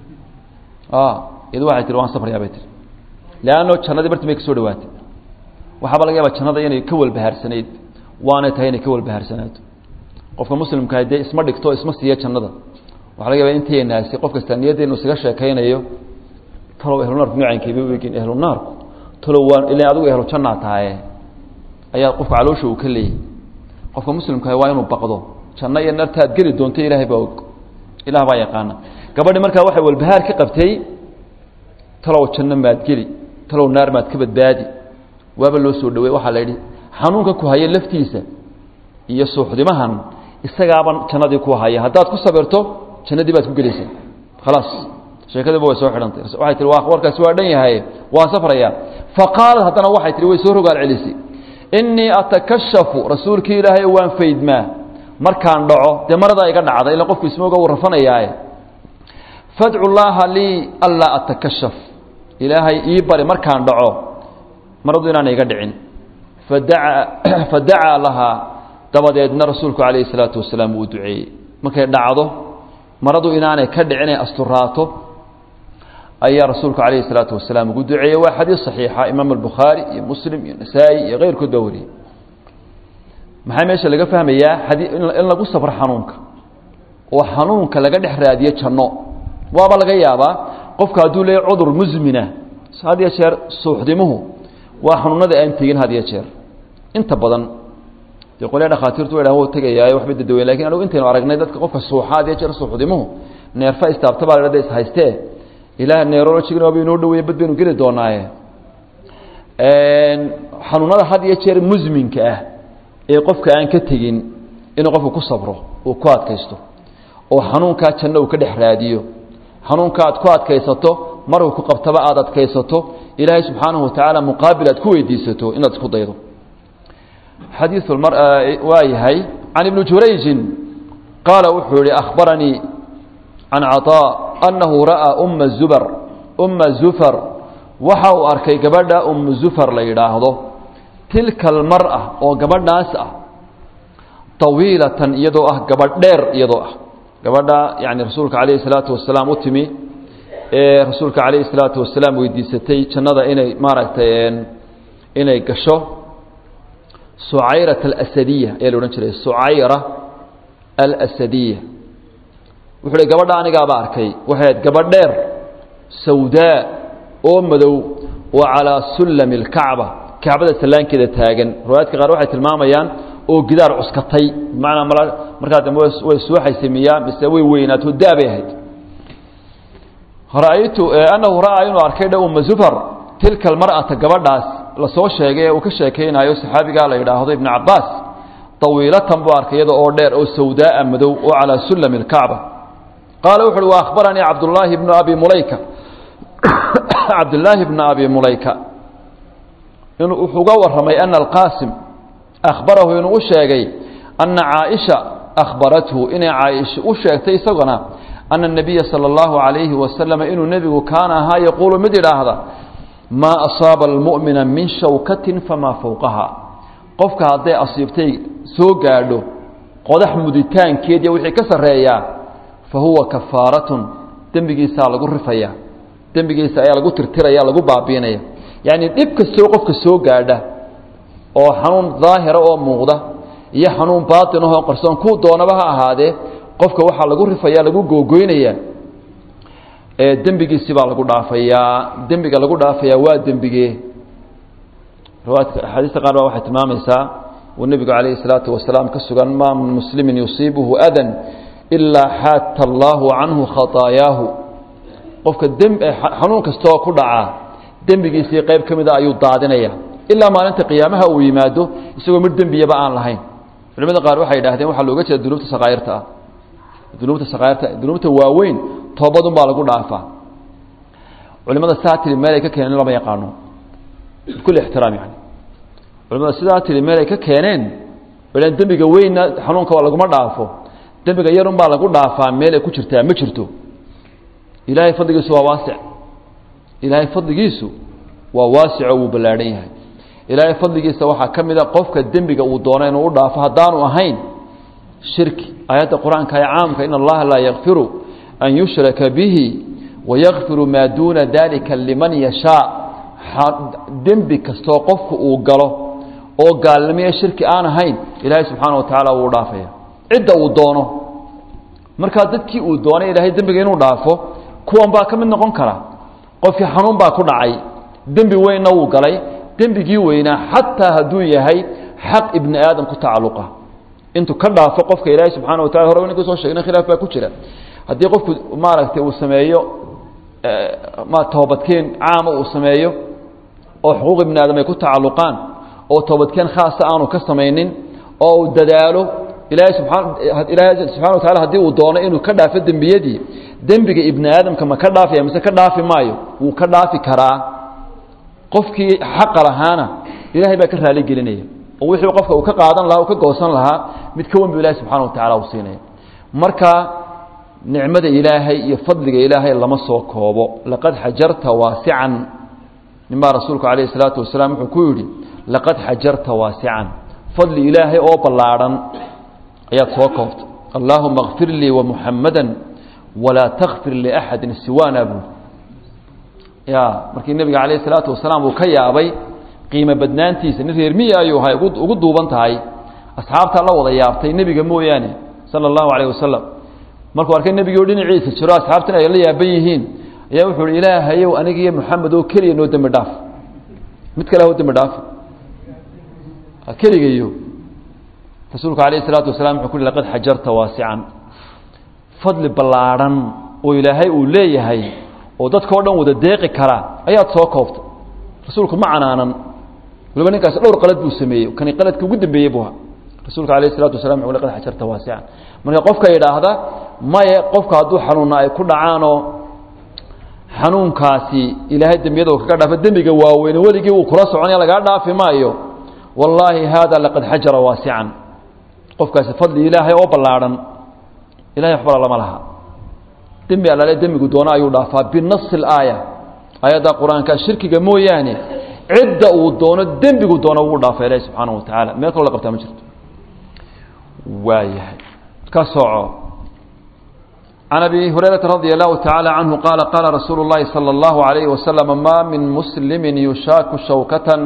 iyadu waxay tihi waan safrayaa bay tihi leanno jannadii bartii bay ka soo dhawaatay waxaaba laga yaaba jannada inay ka walbahaarsanayd waanay tahay inay ka walbahaarsanaato qofka muslimkaa dee isma dhigto isma siiya jannada waxa laga yaba inteenaasi qof kasta niyaddeenu isaga sheekaynayo talow ehlunaarku nucaynkeeba u egin ehlunaarku talow waa ila adigu ehlu jannaa tahaye ayaa qofka caloosha uu ka leeyahy qofka muslimkaah waa inuu baqdo janno iyo nartaad geli doonto ilaahay baa og ilaah baa yaqaana gabadhi markaa waxay walbahaar ka qabtay talow janno maad geli talow naar maad ka badbaadi waaba loo soo dhawey waxaa la yidhi xanuunka ku haya laftiisa iyo suuxdimahan isagaaban jannadii ku haya haddaad ku sabirto jannadii baad ku gelaysaa khalaas sheekadiiba way soo xidhantay waxay tihi waa warkaasi waa dhan yahay waa safraya faqaalad haddana waxay tihi way soo rogaal celisay innii atakashafu rasuulkii ilaahay waan faydmaa markaan dhaco dee maradaa iga dhacda ila qofku ismooga uu rafanayaaye fadcu llaaha lii anlaa atakashaf ilaahay ii bari markaan dhaco maradu inaana iga dhicin fadaca fadacaa lahaa dabadeedna rasuulku calayhi salaatu wasalaam uu duceeyey markay dhacdo maradu inaanay ka dhicin ay asturaato ayaa rasuulku calayhi salaatu wasalaam ugu duceeyey waa xadiis saxiixa imaam albukhaari iyo muslim iyo nasaa-i iyo keyrkood baa wariyey maxaa meesha laga fahmayaa in lagu safro xanuunka oo xanuunka laga dhex raadiyo janno waaba laga yaabaa qofka hadduu leeya cudur musmina had iyo jeer suuxdimuhu waa xanuunada aan tegin had iyo jeer inta badan dee qolya dhakhaatiirtu wa dhahan wou tegayaayo waxba dadaweyn lakin anugu intaynu aragnay dadka qofka suuxa had iyo jeer suuxdimuhu neerfa istaabta baa la is haystee ilaah neerologigana waaba inoo dhaweeye bad baynu geli doonaaye xanuunada had iyo jeer musminka ah ee qofka aan ka tegin inuu qofku ku sabro uu ku adkaysto oo xanuunkaa janno uu ka dhex raadiyo xanuunka aad ku adkaysato maruu ku qabtaba aad adkaysato ilaahay subxaanahu watacaala muqaabil aad ku weydiisato inaad isku daydo xadiiu waa yahay can ibni jurayjin qaala wuxuu yihi akhbaranii can caطaa annahu ra'aa umma zubar umma zufar waxa uu arkay gabadha ummu zufar la yidhaahdo tilka almar'a oo gabadhaas ah tawiilatan iyadoo ah gabadh dheer iyadoo ah gabadha yani rasuulka calayhi salaatu wasalaam u timi ee rasuulka calayhi salaatu wasalaam weydiisatay jannada inay maaragtay inay gasho sucayrat alasadiya ayaa la odhan jiray sucayra alasadiya wuxuu hi gabadha anigaaba arkay waxay ahayd gabadh dheer sawdaa oo madow oo calaa sullami alkacba kacbada sallaankeeda taagan riwaayaadka qaar waxay tilmaamayaan oo gidaar cuskatay bimacnaa markaa dambe way suuxaysay miyaa mise way weynaato daabay ahayd ra'aytu annahu ra'aa inuu arkay dha umma zufar tilka almar'ata gabadhaas la soo sheegay ee uu ka sheekaynayo saxaabigaa la yidhaahdo ibnu cabbaas tawiilatan buu arkay iyada oo dheer oo sawdaaa madow oo calaa sullami alkacba qaala wuxu uhi wa akhbaranii cabdullaahi bnu abi mulayka cabdullaahi bnu abi mulayka wuxuu uga warramay ana alqaasim akhbarahu inuu u sheegay ana caaisha akhbarathu inay caaisha u sheegtay isaguna ana الnabiya salى اllahu عalayhi wasalama inuu nebigu kaana ahaa yaquulu mid idhaahda maa asaaba almu'mina min shawkatin famaa fowqaha qofka hadday asiibtay soo gaadho qodax muditaankeed iyo wixii ka sarreeyaa fa huwa kafaaratun dembigiisaa lagu rifaya dembigiisa ayaa lagu tirtiraya lagu baabiinaya yacni dhib kastoo qofka soo gaadha oo xanuun daahira oo muuqda iyo xanuun baatin ahoo qarsoon kuu doonaba ha ahaadee qofka waxaa lagu rifaya lagu googoynaya dembigiisi baa lagu dhaafayaa dembiga lagu dhaafayaa waa dembigee riwaayadka axaadiista qaar baa waxay tilmaamaysaa uu nebigu calayhi salaatu wasalaam ka sugan maa min muslimin yusiibuhu adan ilaa xaata allaahu canhu khataayaahu qofka xanuun kastaoo ku dhacaa dembigiisii qayb ka mida ayuu daadinaya ilaa maalinta qiyaamaha uu yimaado isagoo mid dembiyaba aan lahayn culimada qaar waxay yidhahdeen waxaa looga jeeda dunuubta sakaa'irta ah dunuubta sakaa'irta dunuubta waaweyn toobadun baa lagu dhaafaa culimada saa tiri meel ay ka keeneen lama yaqaano bikuli ixtiraam yani culimada sidaa tiri meel ay ka keeneen ilan dembiga weynna xanuunka waa laguma dhaafo dembiga yarun baa lagu dhaafaa meel ay ku jirtaa ma jirto ilaahay fadligiisu waa waasic ilaahay fadligiisu waa waasico wuu ballaadhan yahay ilaahay fadligiisa waxaa ka mid a qofka dembiga uu doono inuu u dhaafo haddaanu ahayn shirki aayadda qur-aanka ee caamka in allaha laa yakfiru an yushraka bihi wayakfiru maa duuna dalika liman yashaa dembi kastoo qofku uu galo oo gaalnimiyo shirki aan ahayn ilaahay subxaana wa tacaala wuu dhaafaya cidda uu doono markaa dadkii uu doonay ilaahay dembiga inuu dhaafo kuwan baa ka mid noqon kara qofkii xanuun baa ku dhacay dembi weynna wuu galay dembigii weynaa xataa hadduu yahay xaq ibni aadam ku tacalluqa intuu ka dhaafo qofka ilaahay subxana wa tacala hore inanku soo sheegna khilaaf baa ku jira haddii qofku maaragtay uu sameeyo ma toobadkeen caama uu sameeyo oo xuquuq ibni aadam ay ku tacalluqaan oo toobadkeen khaasa aanu ka samaynin oo uu dadaalo ilaahay subaa ilaahay subxana wa tacala haddii uu doono inuu ka dhaafo dembiyadii dembiga ibni aadamka ma ka dhaafaya mise ka dhaafi maayo wuu ka dhaafi karaa qofkii xaqa lahaana ilaahay baa ka raali gelinaya oo wixii qofka uu ka qaadan lahaa uu ka goosan lahaa mid ka wen bu ilahay subxana wa tacala uu siinaya marka nicmada ilaahay iyo fadliga ilaahay lama soo koobo laqad xajarta waasican nin baa rasuulku calayhi salaatu wasalaam wuxuu ku yidhi laqad xajarta waasican fadli ilaahay oo ballaadhan ayaad soo koobtay allaahuma kfir lii wamuxamada walaa takfir liaxadin siwaana buuri ya markii nebiga calayhi salaatu wasalaam uu ka yaabay qiimo badnaantiisa nin reer miyi ayuu ahay ugu duuban tahay asxaabtaa la wada yaabtay nebiga mooyaane sala allahu calayh wasalam markuu arkay nebigii oo dhinaciisa jiro asxaabtan ay la yaaban yihiin ayaa wuxuu hi ilaahayow aniga iyo moxamed oo keliya noo dembi dhaaf mid kale ho dembi dhaaf keligayo rasuulku calayhi salaatu wasalaam wuxuu ku hi laqad xajarta waasican fadli ballaadhan oo ilaahay uu leeyahay oo dadkao dhan wada deeqi kara ayaad soo koobtay rasuulku ma canaanan waliba ninkaasi dhowr qalad buu sameeyey kani qaladka ugu dambeeyey buu ahaa rasuulka alayh isalatu wasalaam wuxuu laqad xajarta waasican marka qofka yidhaahda maye qofka hadduu xanuunna ay ku dhacaanoo xanuunkaasi ilaahay dembiyada uu kaga dhaafo dembiga waaweyne weligii uu kula soconaya lagaa dhaafi maayo wallaahi haada laqad xajara waasican qofkaasi fadli ilaahay oo ballaadhan ilahay waxbala lama laha dembi allaale dembigu doono ayuu dhaafaa binasi alaaya aayadda qur-aanka shirkiga mooyaane cidda uu doono dembigu doono wuu dhaafa ilahi subxaana wa tacaala meel kaloo la qabtaa ma jirto waayahay ka soco can abi hurayrata radi allahu tacaala canhu qaala qaala rasuulu اllahi salى اllahu alayhi wasalam ma min muslimi yushaaku shawkatan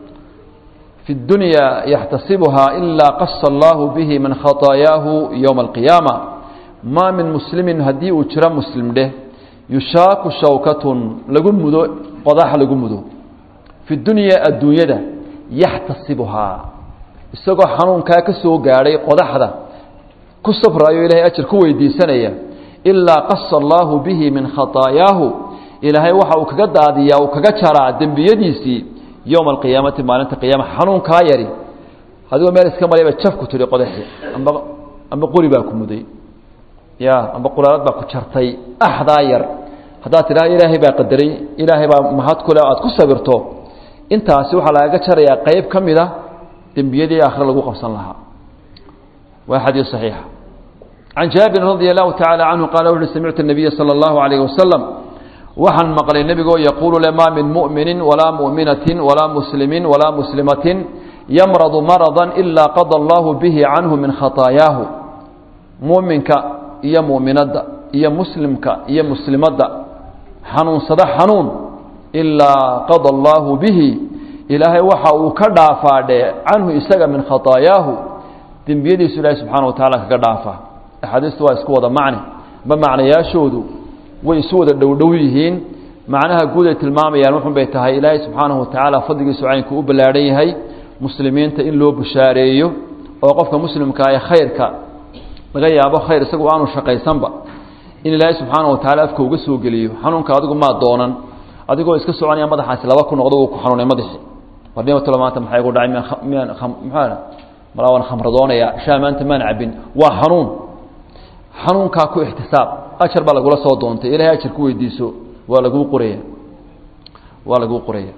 fi اdunya yaxtasibuha ila qasa allahu bihi min khaطaayaahu ywma alqiyaama ma min muslimin haddii uu jiro muslim dheh yushaaku shawkatun lagu mudo qodax lagu mudo fi dunya adduunyada yaxtasibuhaa isagoo xanuunkaa ka soo gaadhay qodaxda ku safraayo ilahay ajar ku weydiisanaya ilaa qasa allaahu bihi min khaطaayaahu ilaahay waxa uu kaga daadiyaa uu kaga jaraa dembiyadiisii yowma alqiyaamati maalinta qiyaama xanuunkaa yari adigoo meel iska marayba jaf ku tihi qodaxi amba amba qori baa ku muday ya amba qulaalad baa ku jartay axdaa yar haddaad tidhaha ilaahay baa qadaray ilaahay baa mahad kule aad ku sabirto intaasi waxaa lagaga jarayaa qeyb ka mid a dembiyadii aakhire lagu qabsan lahaa waa xadiis saxiixa can jaabirin radi allahu tacaala canhu qaala wuxuui samictu nabiya sala allahu alayhi wasalam waxaan maqlay nebigoo yaquulu le maa min mu'minin walaa mu'minatin walaa muslimin walaa muslimatin yamradu maradan ilaa qada allahu bihi canhu min khaطaayaahu mu'minka iyo mu'minadda iyo muslimka iyo muslimadda xanuunsado xanuun ilaa qada allaahu bihi ilaahay waxa uu ka dhaafaadhe canhu isaga min khaطaayaahu dembiyadiisu ilaahay subxaana wa tacaala kaga dhaafa axaadiistu waa isku wada macne ma macnayaashoodu way isu wada dhowdhow yihiin macnaha guud ay tilmaamayaan wuxun bay tahay ilaahay subxaanahu wa tacaala fadligiisu caynku u ballaadhan yahay muslimiinta in loo bushaareeyo oo qofka muslimka ee khayrka laga yaabo khayr isagu aanu shaqaysanba in ilaahay subxaana wa tacala afka uga soo geliyo xanuunka adigu maa doonan adigoo iska soconaya madaxaasi laba ku noqdo uu ku xanuunay madaxi warnimatalo maanta maxaa igu dhacay miyaan miyaan maxaa malaa waan khamradoonaya shaa maanta maan cabin waa xanuun xanuunkaa ku ixtisaab ajar baa lagula soo doontay ilahay ajar ku weydiiso waa laguu qoraya waa laguu qoraya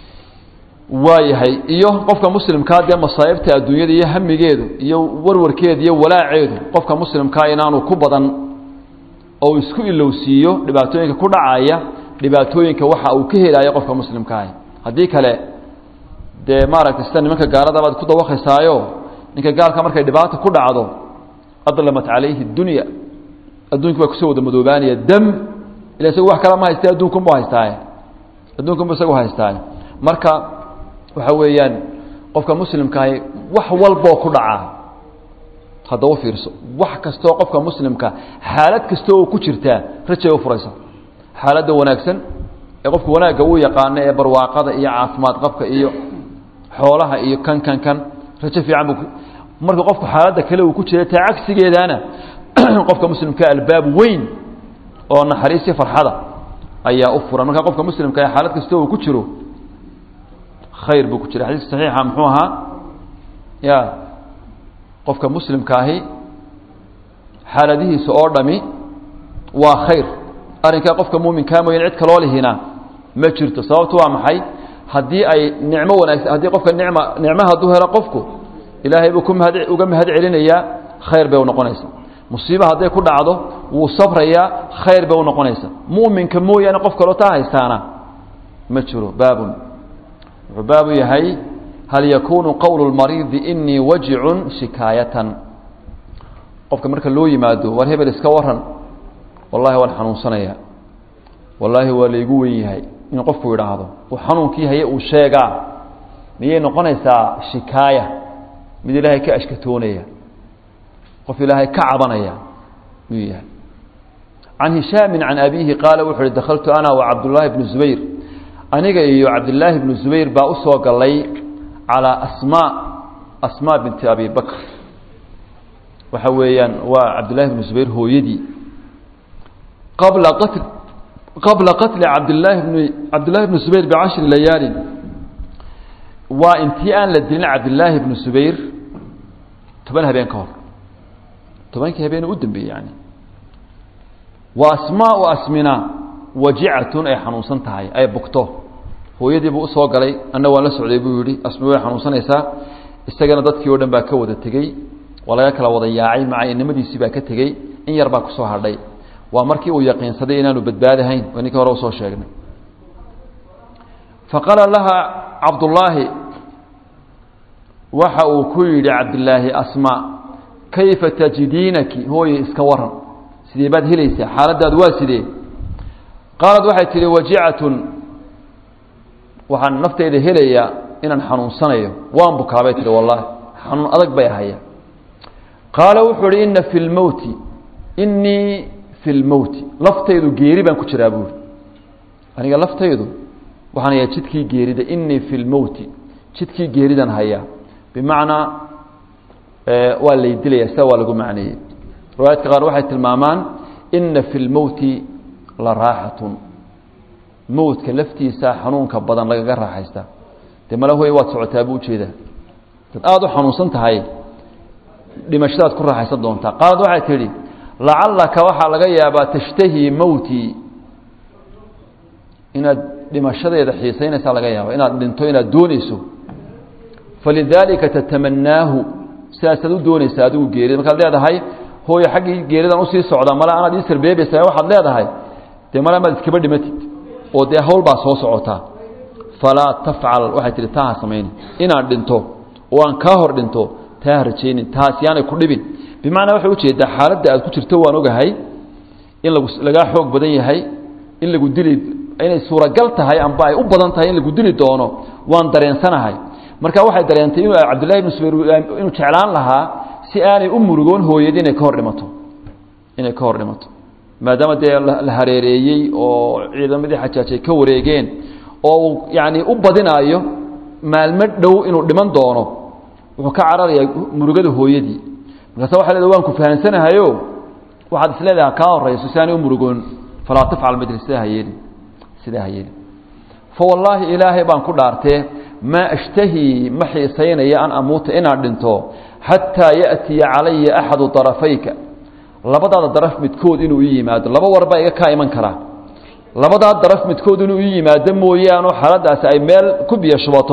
waayahay iyo qofka muslimkaa dee masaa'ibta adduunyada iyo hamigeedu iyo warwarkeedu iyo walaaceedu qofka muslimkaa inaanu ku badan oo isku ilowsiiyo dhibaatooyinka ku dhacaya dhibaatooyinka waxa uu ka helaayo qofka muslimkaahi haddii kale dee maaragtay sida nimanka gaalada baad ku dawakhaysaayo ninka gaalka markay dhibaata ku dhacdo adlamat calayhi dunya adduunki baa kusoo wada madoobaanaya dam ila isagu wax kala ma haysta adduunkunbu haystaaye adduunkunbu isagu haystaaye marka waxa weeyaan qofka muslimkaahi wax walboo ku dhacaa haddaba fiirso wax kastoo qofka muslimka xaalad kasta oo ku jirtaa rajay u furaysa xaaladda wanaagsan ee qofka wanaagga uu yaqaano ee barwaaqada iyo caafimaad qabka iyo xoolaha iyo kan kan kan rajo fiican buu marka qofku xaaladda kale uu ku jira taa cagsigeedaana qofka muslimka albaab weyn oo naxariisii farxada ayaa u furan marka qofka muslimka ee xaalad kasta uu ku jiro khayr buu ku jira xadiiska saxiixa muxuu ahaa ya qofka muslimkaahi xaaladihiisa oo dhami waa khayr arrinkaa qofka muuminkaa mooyane cid kaloo lihina ma jirto sababtu waa maxay haddii ay nicmo wanaagsan haddii qofka nicma nicmo hadduu helo qofku ilaahay buu ku mahad uga mahad celinayaa khayr bay u noqonaysaa musiiba hadday ku dhacdo wuu sabrayaa khayr bay u noqonaysaa mu'minka mooyaane qof kaloo taa haystaana ma jiro baabun wuxuu baabu yahay hal yakunu qowlu lmariidi inii wajicun shikaayatan qofka marka loo yimaado war hebel iska waran wallahi waan xanuunsanaya wallaahi waa laygu wen yahay in qofku idhaahdo uu xanuunkii haye uu sheegaa miyay noqonaysaa shikaaya mid ilaahay ka ashkatoonaya qof ilaahay ka cabanaya miyuu yahay can hishaamin can abiihi qaala wuxu uhi dakhaltu ana wa cabdullaahi bnu zubayr aniga iyo cabdillaahi bnu zubayr baa u soo galay calaa asmaa asmaa binti abi bakr waxa weeyaan waa cabdillahi bnu zubayr hooyadii qabla qatl qabla qatli cabdillaahi bni cabdillahi bni zubayr bicashri layaalin waa intii aan la dilin cabdillaahi bnu zubayr toban habeen ka hor tobankii habeen u dambeeyey yani wa asmaau asmina wajicatun ay xanuunsan tahay ay bugto hooyadii buu usoo galay anna waan la socday buu yidhi asmi way xanuunsanaysaa isagana dadkii o dhan baa ka wada tegey waa laga kala wada yaacay macayanimadiisii baa ka tegey in yar baa kusoo hadhay waa markii uu yaqiinsaday inaanu badbaadahayn waa ninkii hore usoo sheegnay faqaala laha cabdullaahi waxa uu ku yidhi cabdilaahi asma kayfa tajidiinaki hooye iska waran sidee baad helaysaa xaaladaadu waa sidee qaalad waxay tihi wajicatun waxaan nafteyda helayaa inaan xanuunsanayo waan bukaabay tihi wallaahi xanuun adag bay ahaya qaala wuxuu ihi ina fi lmowti inii fi lmowti laftaydu geeri baan ku jiraa buuri aniga laftaydu waxaan hayaa jidkii geerida inii fi lmowti jidkii geeridan hayaa bimacnaa waa lay dilaya sida waa lagu macneeyey riwaayadka qaar waxay tilmaamaan ina fi lmowti la raaxatun mowdka laftiisa xanuunka badan lagaga raaxaysta dee mala hoy waad socotaa buu ujeedaa dad aada u xanuunsan tahay dhimashadaad ku raaxaysan doontaa qaalad waxay tidhi lacallaka waxaa laga yaabaa tashtahii mowtii inaad dhimashadeeda xiisaynaysaa laga yaaba inaad dhinto inaad doonayso falidaalika tatamanaahu sidaasaad u doonaysaa adigu geerida markaad leedahay hooyo xaggii geeridan usii socda mala anaad ii sarbeebaysaa waxaad leedahay dee mala maad iskaba dhimatid oo dee hawl baa soo socotaa falaa tafcal waxay tihi taa ha samayni inaan dhinto oo aan kaa hor dhinto taa ha rajaynin taas yaanay ku dhibin bimacnaa waxay ujeedaa xaaladda aad ku jirto waan ogahay in lagu lagaa xoog badan yahay in lagu dili inay suuragal tahay amba ay u badan tahay in lagu dili doono waan dareensanahay marka waxay dareentay inuu cabdullahi ibnu subayr inuu jeclaan lahaa si aanay u murugoon hooyadi inay ka hor dhimato inay ka hor dhimato maadaama dee la hareereeyey oo ciidamadii xajaaj ay ka wareegeen oo uu yacni u badinaayo maalmo dhow inuu dhiman doono wuxuu ka cararayaa murugada hooyadii markaasa waxay leedahay waan ku fahansanahayo waxaad is leedahay kaa horayso si aanay u murugoon falaa tafcal midli sidaa ha yeelin sidaa ha yeelin fa wallaahi ilaahay baan ku dhaartee maa ashtahii ma xiisaynaya an amuuta inaan dhinto xataa ya'tiya calaya axadu darafayka labadaada daraf midkood inuu ii yimaado laba war baa iga kaa iman karaa labadaa daraf midkood inuu ii yimaado mooyaane xaaladaasi ay meel ku biyo shubato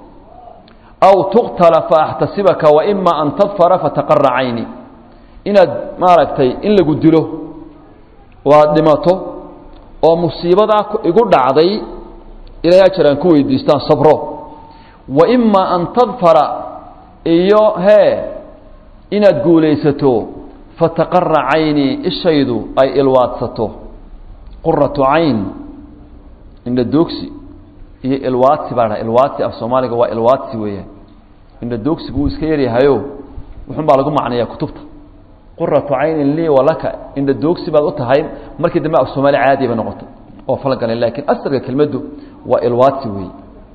aw tuqtala faaxtasibaka waima an tadfara fataqara cayni inaad maaragtay in lagu dilo oo aad dhimato oo musiibadaa igu dhacday ilaahay ajar aan ku weydiistaan sabro waima an tadfara iyo hee inaad guulaysato fataqara cayni ishaydu ay ilwaadsato quratu cayn indha doogsi iyo ilwaadsi baa dha ilwaadsi af soomaaliga waa ilwaadsi weeyaan indha doogsigu wuu iska yaryahayo wuxun baa lagu macnayaa kutubta quratu caynin lii walaka indha doogsi baad u tahay markii dambe af soomaali caadi bay noqotay oo falgalay laakiin asalka kelmaddu waa ilwaadsi weeye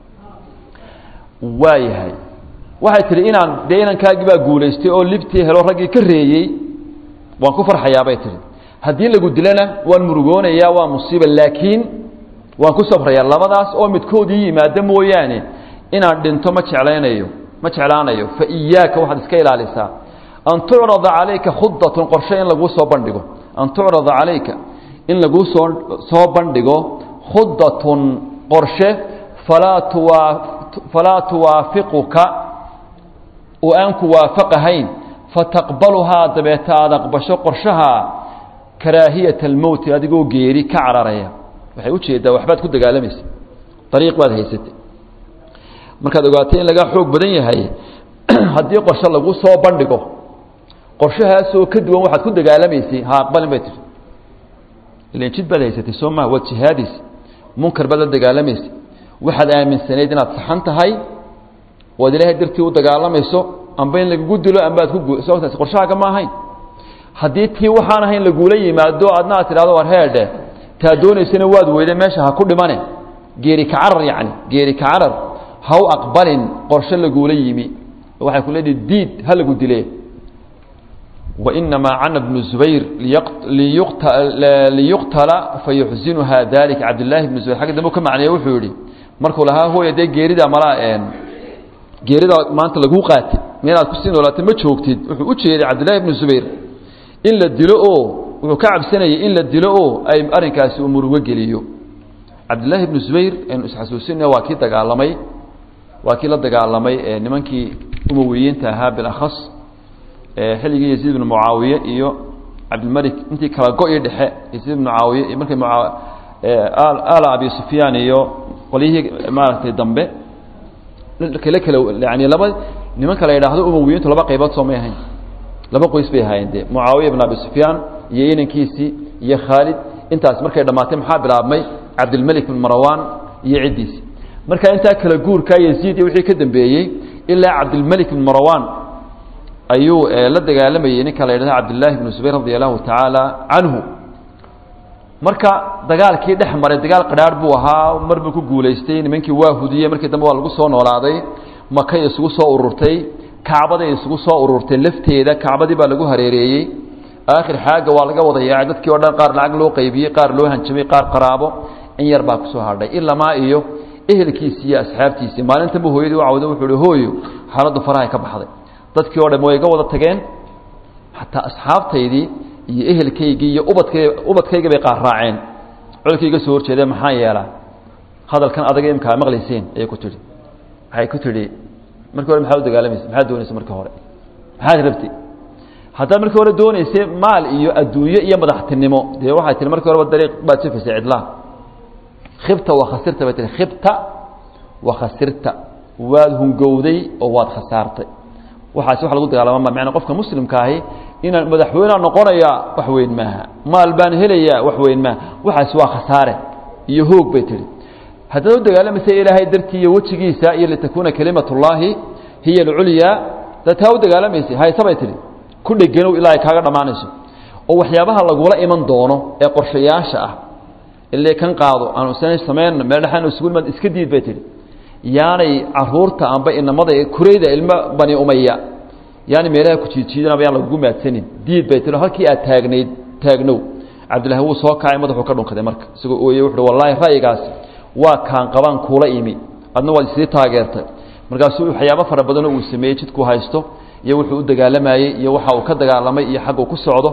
waayahay waxay tihi inaan dee inankaagii baa guulaystay oo libtii helo raggii ka reeyey waan ku farxayaa bay tihi haddii lagu dilana waan murugoonayaa waa musiiba laakiin waan ku sabrayaa labadaas oo midkood ii yimaado mooyaane inaan dhinto ma jeclaynayo ma jeclaanayo fa iyaaka waxaad iska ilaalisaa an tucrada calayka khudatun qorshe in laguu soo bandhigo an tucrada calayka in laguu soo soo bandhigo khudatun qorshe falaa tuwaa falaa tuwaafiquka oo aan ku waafaqahayn fataqbaluhaa dabeeta aada aqbasho qorshaha karaahiyata almowti adigoo geeri ka cararaya waxay ujeeddaa waxbaad ku dagaalamaysa ariiq baad haysatay markaad ogaatay in lagaa xoog badan yahay haddii qorshe lagu soo bandhigo qorshahaasoo ka duwan waxaad ku dagaalamaysay ha aqbalin bay tihi ilan jid baad haysatay soo maha waad jihaadaysa munkar baad la dagaalamaysay waxaad aaminsanayd inaad saxan tahay waad ilaahay dartii u dagaalamayso amba in lagugu dilo ambaad ku sotaas qorshahaaga ma ahayn haddii tii waxaan ahayn laguula yimaado adna aad tidhahdo war heedhe taa doonaysana waad weyda meesha ha ku dhimane geeri ka carar yacni geeri ka carar ha u aqbalin qorshe laguula yimi waxay ku leedahi diid ha lagu dile wainamaa cana bnu zubayr liyuqtala fayuxsinuha dalika cabdillaahi bnu zubayr xagga dambe ka macneeye wuxuu yihi markuu lahaa hooya dee geerida malaa geerida maanta laguu qaatay meenaad kusii noolaatay ma joogtid wuxuu u jeeday cabdillahi bnu zubayr in la dilo oo wuxuu ka cabsanayay in la dilo oo ay arrinkaasi uu murugo geliyo cabdillaahi ibnu zubayr aynu isxasuusinay waa kii dagaalamay waa kii la dagaalamay nimankii umawiyiinta ahaa bilakhas xilligii yaziid ibnu mucaawiye iyo cabdilmalik intii kala go-i dhexe yaziid ibnu mucaawiye iyo markay ala abi sufyaan iyo qolyihii maaragtay dambe kale kale yani laba nimanka la yidhaahdo umawiyiintu laba qaybood soo may ahayn laba qoys bay ahaayeen dee mucaawiya ibn abi sufyaan iyo inankiisii iyo khaalid intaas markay dhammaatay maxaa bilaabmay cabdilmalik bin marwan iyo ciddiisi marka intaa kala guurkaa yaziid iyo wixii ka dambeeyey ilaa cabdilmalik bin marwan ayuu la dagaalamayey ninka la yidhahdo cabdillahi bnu zubayr radi allahu tacaala canhu marka dagaalkii dhex maray dagaal qidhaarh buu ahaa mar buu ku guulaystay nimankii waa hudiyey markii dambe waa lagu soo noolaaday makay isugu soo ururtay kacbaday isugu soo ururtay lafteeda kacbadii baa lagu hareereeyey aakhir xaaga waa laga wada yaacay dadkii o dhan qaar lacag loo qaybiyey qaar loo hanjamay qaar qaraabo in yar baa kusoo hadhay ilamaa iyo ehelkiisii iyo asxaabtiisii maalintanbu hooyadii u cawda wuxuu hi hooyo xaaladdu farahay ka baxday dadkii o dhan way iga wada tageen xataa asxaabtaydii iyo ehelkaygii iyo ubadkay ubadkayga bay qaar raaceen colkii iga soo horjeedee maxaan yeelaa hadalkan adaga imkaa maqlayseen ayay ku tidhi waxay ku tidhi markii hore maxaad u dagaalamaysa maxaad doonaysa markii hore maxaad rabtay haddaad markii hore doonaysay maal iyo adduunyo iyo madaxtinimo dee waxay tihi markii horeba dariiq baad sufaysay cidlaa khibta wa khasirta bay tihi khibta wa khasirta waad hungowday oo waad khasaartay waxaasi wax lagu dagaalama ma macnaa qofka muslimka ahi inaan madaxweynea noqonayaa wax weyn maaha maal baan helayaa wax weyn maaha waxaasi waa khasaare iyo hoog bay tihi haddaad u dagaalamaysa ilaahay dartii iyo wejigiisa iyo litakuuna kelimat ullaahi hiya alculyaa dad taa u dagaalamaysay hayse bay tihi ku dheganow ilaa ay kaaga dhammaanayso oo waxyaabaha lagula iman doono ee qorshayaasha ah ile kan qaado aanu samayna meel dhexaan isugu imaad iska diid bay tihi yaanay caruurta amba inamada kurayda ilmo bani umaya yaani meelaha ku jiidjiidanaba yaan lagugu maadsanin diid bay tihi halkii aad taagnayd taagnow cabdillahi wuu soo kacay madaxuu ka dhunkaday marka isagoo ooyey wuxuuhi wallaahi ra'yigaasi waa kaan qabaan kuula imi adna waad isii taageertay markaasuu waxyaabo fara badanoo uu sameeyey jidkuu haysto iyo wuxuu u dagaalamayey iyo waxa uu ka dagaalamay iyo xagguu ku socdo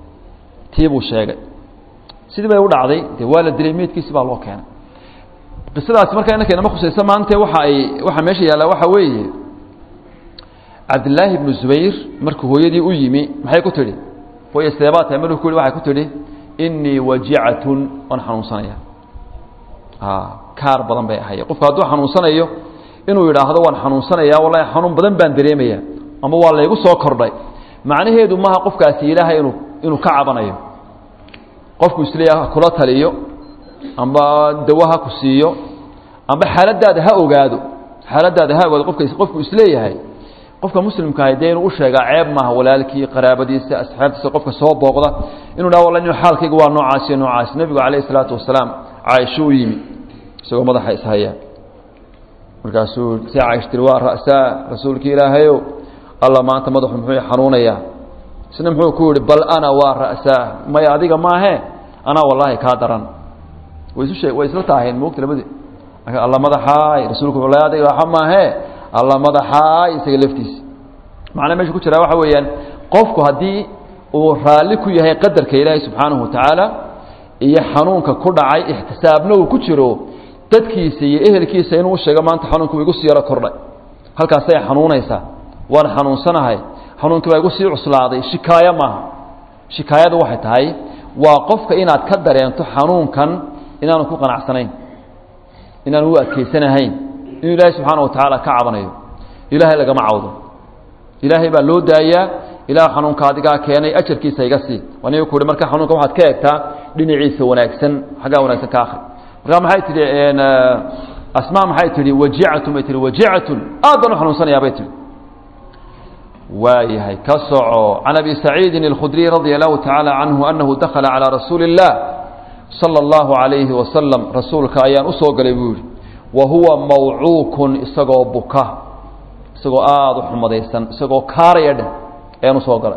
tii buu sheegay sidii bay u dhacday dee waa la dilay meydkiisi baa loo keenay qisadaasi markaa inanka inama khusaysa maante waxa ay waxaa meesha yaallaa waxaa weeye cabdillaahi ibnu zubayr markuu hooyadii u yimi maxay ku tidhi hooye seebaa tahay markuu ku yihi waxay ku tidhi innii wajicatun waan xanuunsanaya kaar badan bay ahaye qofku hadduu xanuunsanayo inuu yidhaahdo waan xanuunsanaya wallahi xanuun badan baan dareemaya ama waa laygu soo kordhay macnaheedu maaha qofkaasi ilaahay inuu inuu ka cabanayo qofku isleeyaha kula taliyo amba dawo ha ku siiyo amba xaaladaada ha ogaado xaaladaada ha ogaado qofka qofku isleeyahay qofka muslimka ahi dee inuu u sheegaa ceeb maaha walaalkii qaraabadiisa asxaabtiisa qofka soo booqda inuu dhaha wallahi nin xaalkayga waa noocaas iyo noocaas nebigu calayhi salaatu wasalaam caaisho u yimi isagoo madaxa ishaya markaasuu si caaisha tiri waa ra'saa rasuulki ilaahayow alla maanta madaxu muxuu xanuunayaa isna muxuu ku yihi bal ana waa ra'saa maya adiga maahe anaa wallaahi kaa daran way isu shee way isla taaheen moogta labadi alla madaxaay rasuulku wallahi adiga waxa maahe alla madaxaay isaga laftiisa macnaa meesha ku jiraa waxa weeyaan qofku haddii uu raalli ku yahay qadarka ilaahay subxaanahu watacaala iyo xanuunka ku dhacay ixtisaabna uu ku jiro dadkiisa iyo ehelkiisa inuu sheego maanta xanuunka igu sii yaro kordhay halkaasay xanuunaysaa waan xanuunsanahay xanuunkii baa igu sii cuslaaday shikaayo maaha shikaayadu waxay tahay waa qofka inaad ka dareento xanuunkan inaanu ku qanacsanayn inaanu u adkaysanahayn inuu ilaahay subxaana wa tacaala ka cabanayo ilaahay lagama cawdo ilaahay baa loo daayaa ilaah xanuunka adigaa keenay ajarkiisa iga sii aniga ku uhi marka xanuunka waxaad ka egtaa dhinaciisa wanaagsan xaggaa wanaagsan ka akhri markaa maxay tihi asmaa maxay tihi wajicatun bay tihi wajicatun aad baan u xanuunsanayaa bay tihi waayahay ka soco can abi saciidin اlkhudriy radia allahu tacaala canhu anahu dakhala calىa rasuuli اllah salى اllahu عalayhi wasalam rasuulka ayaan usoo galay buu yihi wa huwa mawcuukun isagoo buka isagoo aada u xumadaysan isagoo kaaraya dheh ayaan usoo galay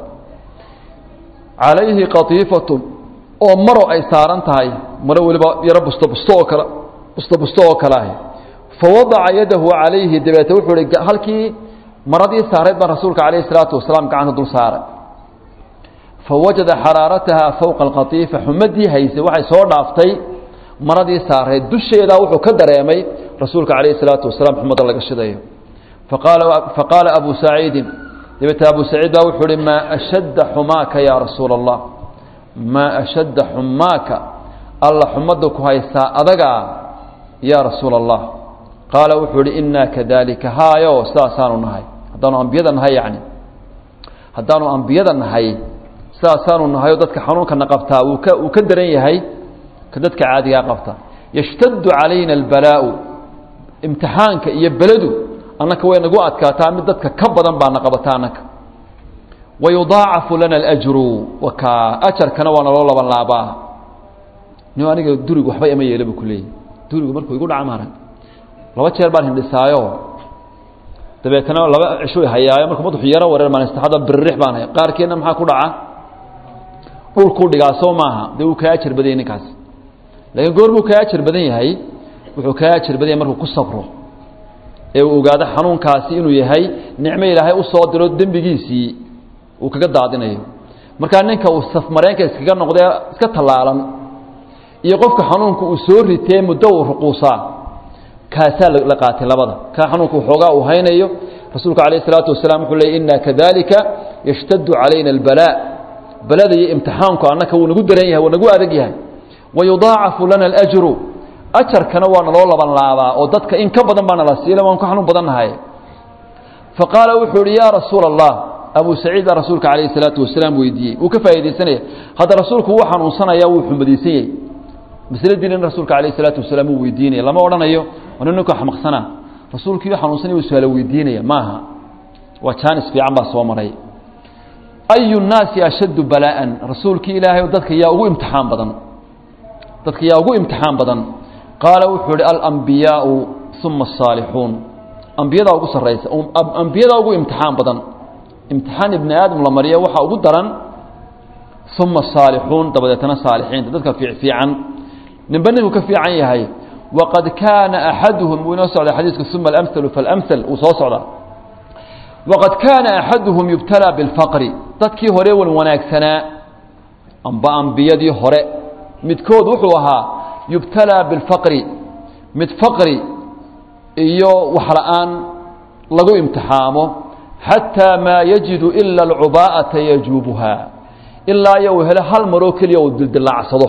calayhi qatiifatun oo maro ay saaran tahay maro weliba yaro busto busto oo kale busto busto oo kale ahi fawadaca yadahu calayhi dabeete wuxuu hi halkii maradii saarayd baan rasuulka calayhi salaatu wasalaam gacanta dul saaray fawajada xaraarataha fowqa alqatiifa xumadii haysay waxay soo dhaaftay maradii saarayd dusheedaa wuxuu ka dareemay rasuulka calayhi salaatu wasalaam xumadda laga shidayo faqaala abu saciidin dabeete abu saciid baa wuxuu uhi maa ashadda xumaaka yaa rasuula allah maa ashadda xumaaka alla xumadda ku haysaa adagaa yaa rasuula allah qaala wuxuu ihi innaa kadalika haayo sidaasaanu nahay haddaanu ambiyada nahay yacni haddaanu ambiyada nahay sidaasaanu nahayoo dadka xanuunkana qabtaa wuu ka wuu ka daran yahay ka dadka caadigaa qabta yashtaddu calayna albalaa'u imtixaanka iyo beledu annaka way nagu adkaataa mid dadka ka badan baana qabata annaka wayudaacafu lana alajru wakaa ajarkana waa naloo laban laabaa ni aniga durigu waxba ima yeela buu ku leeyahy durigu markuu igu dhaca maarag laba jeer baan hindhisaayo dabeetana laba cishu hayaayo markuu madaxu yaro wareer maanistaxada biririx baan hay qaarkeedna maxaa ku dhaca dhulkuu dhigaa soo maaha dee wuu kaa ajar badan yahay ninkaas laakiin goormuu kaa ajar badan yahay wuxuu kaa ajar badan yahay markuu ku sabro ee uu ogaado xanuunkaasi inuu yahay nicmo ilaahay u soo diro dembigiisii uu kaga daadinayo markaa ninka uu safmareenka iskaga noqdee iska tallaalan iyo qofka xanuunka uu soo ritee muddo uu ruquusaa kaasaa la qaatay labada kaa xanuunka waxoogaa uu haynayo rasuulku calayh isalaatu wasalaam wuxuu leeyay inna kadalika yashtaddu calayna albalaa balada iyo imtixaanku annaka wuu nagu daran yahay wuu nagu adag yahay wayudaacafu lana alajru ajarkana waa naloo laban laabaa oo dadka in ka badan baa nala siila waan ka xanuun badannahay faqaala wuxuu ihi yaa rasuula allah abu saciid baa rasuulka calayhi salaatu wasalaam weydiiyey wuu ka faa'iidaysanaya hadda rasuulku wuu xanuunsanaya wuu xumadaysan yahay masladiina in rasuulka calayhi salaatu wasalaam wuu weydiinaya lama odhanayo wana ninka xamaqsanaa rasuulkiiu xanuunsanaya wuu su-aalo weydiinaya maaha waa jaanis fiican baa soo maray ayu nnaasi ashaddu balaa'an rasuulkii ilaahay dadka yaa ugu imtixaan badan dadka yaa ugu imtixaan badan qaala wuxuu ihi alambiyaau uma asaalixuun ambiyadaa ugu sarraysa ambiyadaa ugu imtixaan badan imtixaan ibni aadam la mariya waxaa ugu daran uma asaalixuun dabadeetana saalixiinta dadka fiican ninba ninku ka fiican yahay waqad kaana axaduhum wuu inoo socda xadiisku uma alamhalu faalamhal wuu soo socdaa waqad kaana axaduhum yubtalaa bilfaqri dadkii hore wan wanaagsanaa amba ambiyadii hore midkood wuxuu ahaa yubtalaa bilfaqri mid faqri iyo waxla-aan lagu imtixaamo xataa maa yajidu ila alcubaa'ata yajuubuha ilaa iyo uu helo hal maroo keliya uu dildillaacsado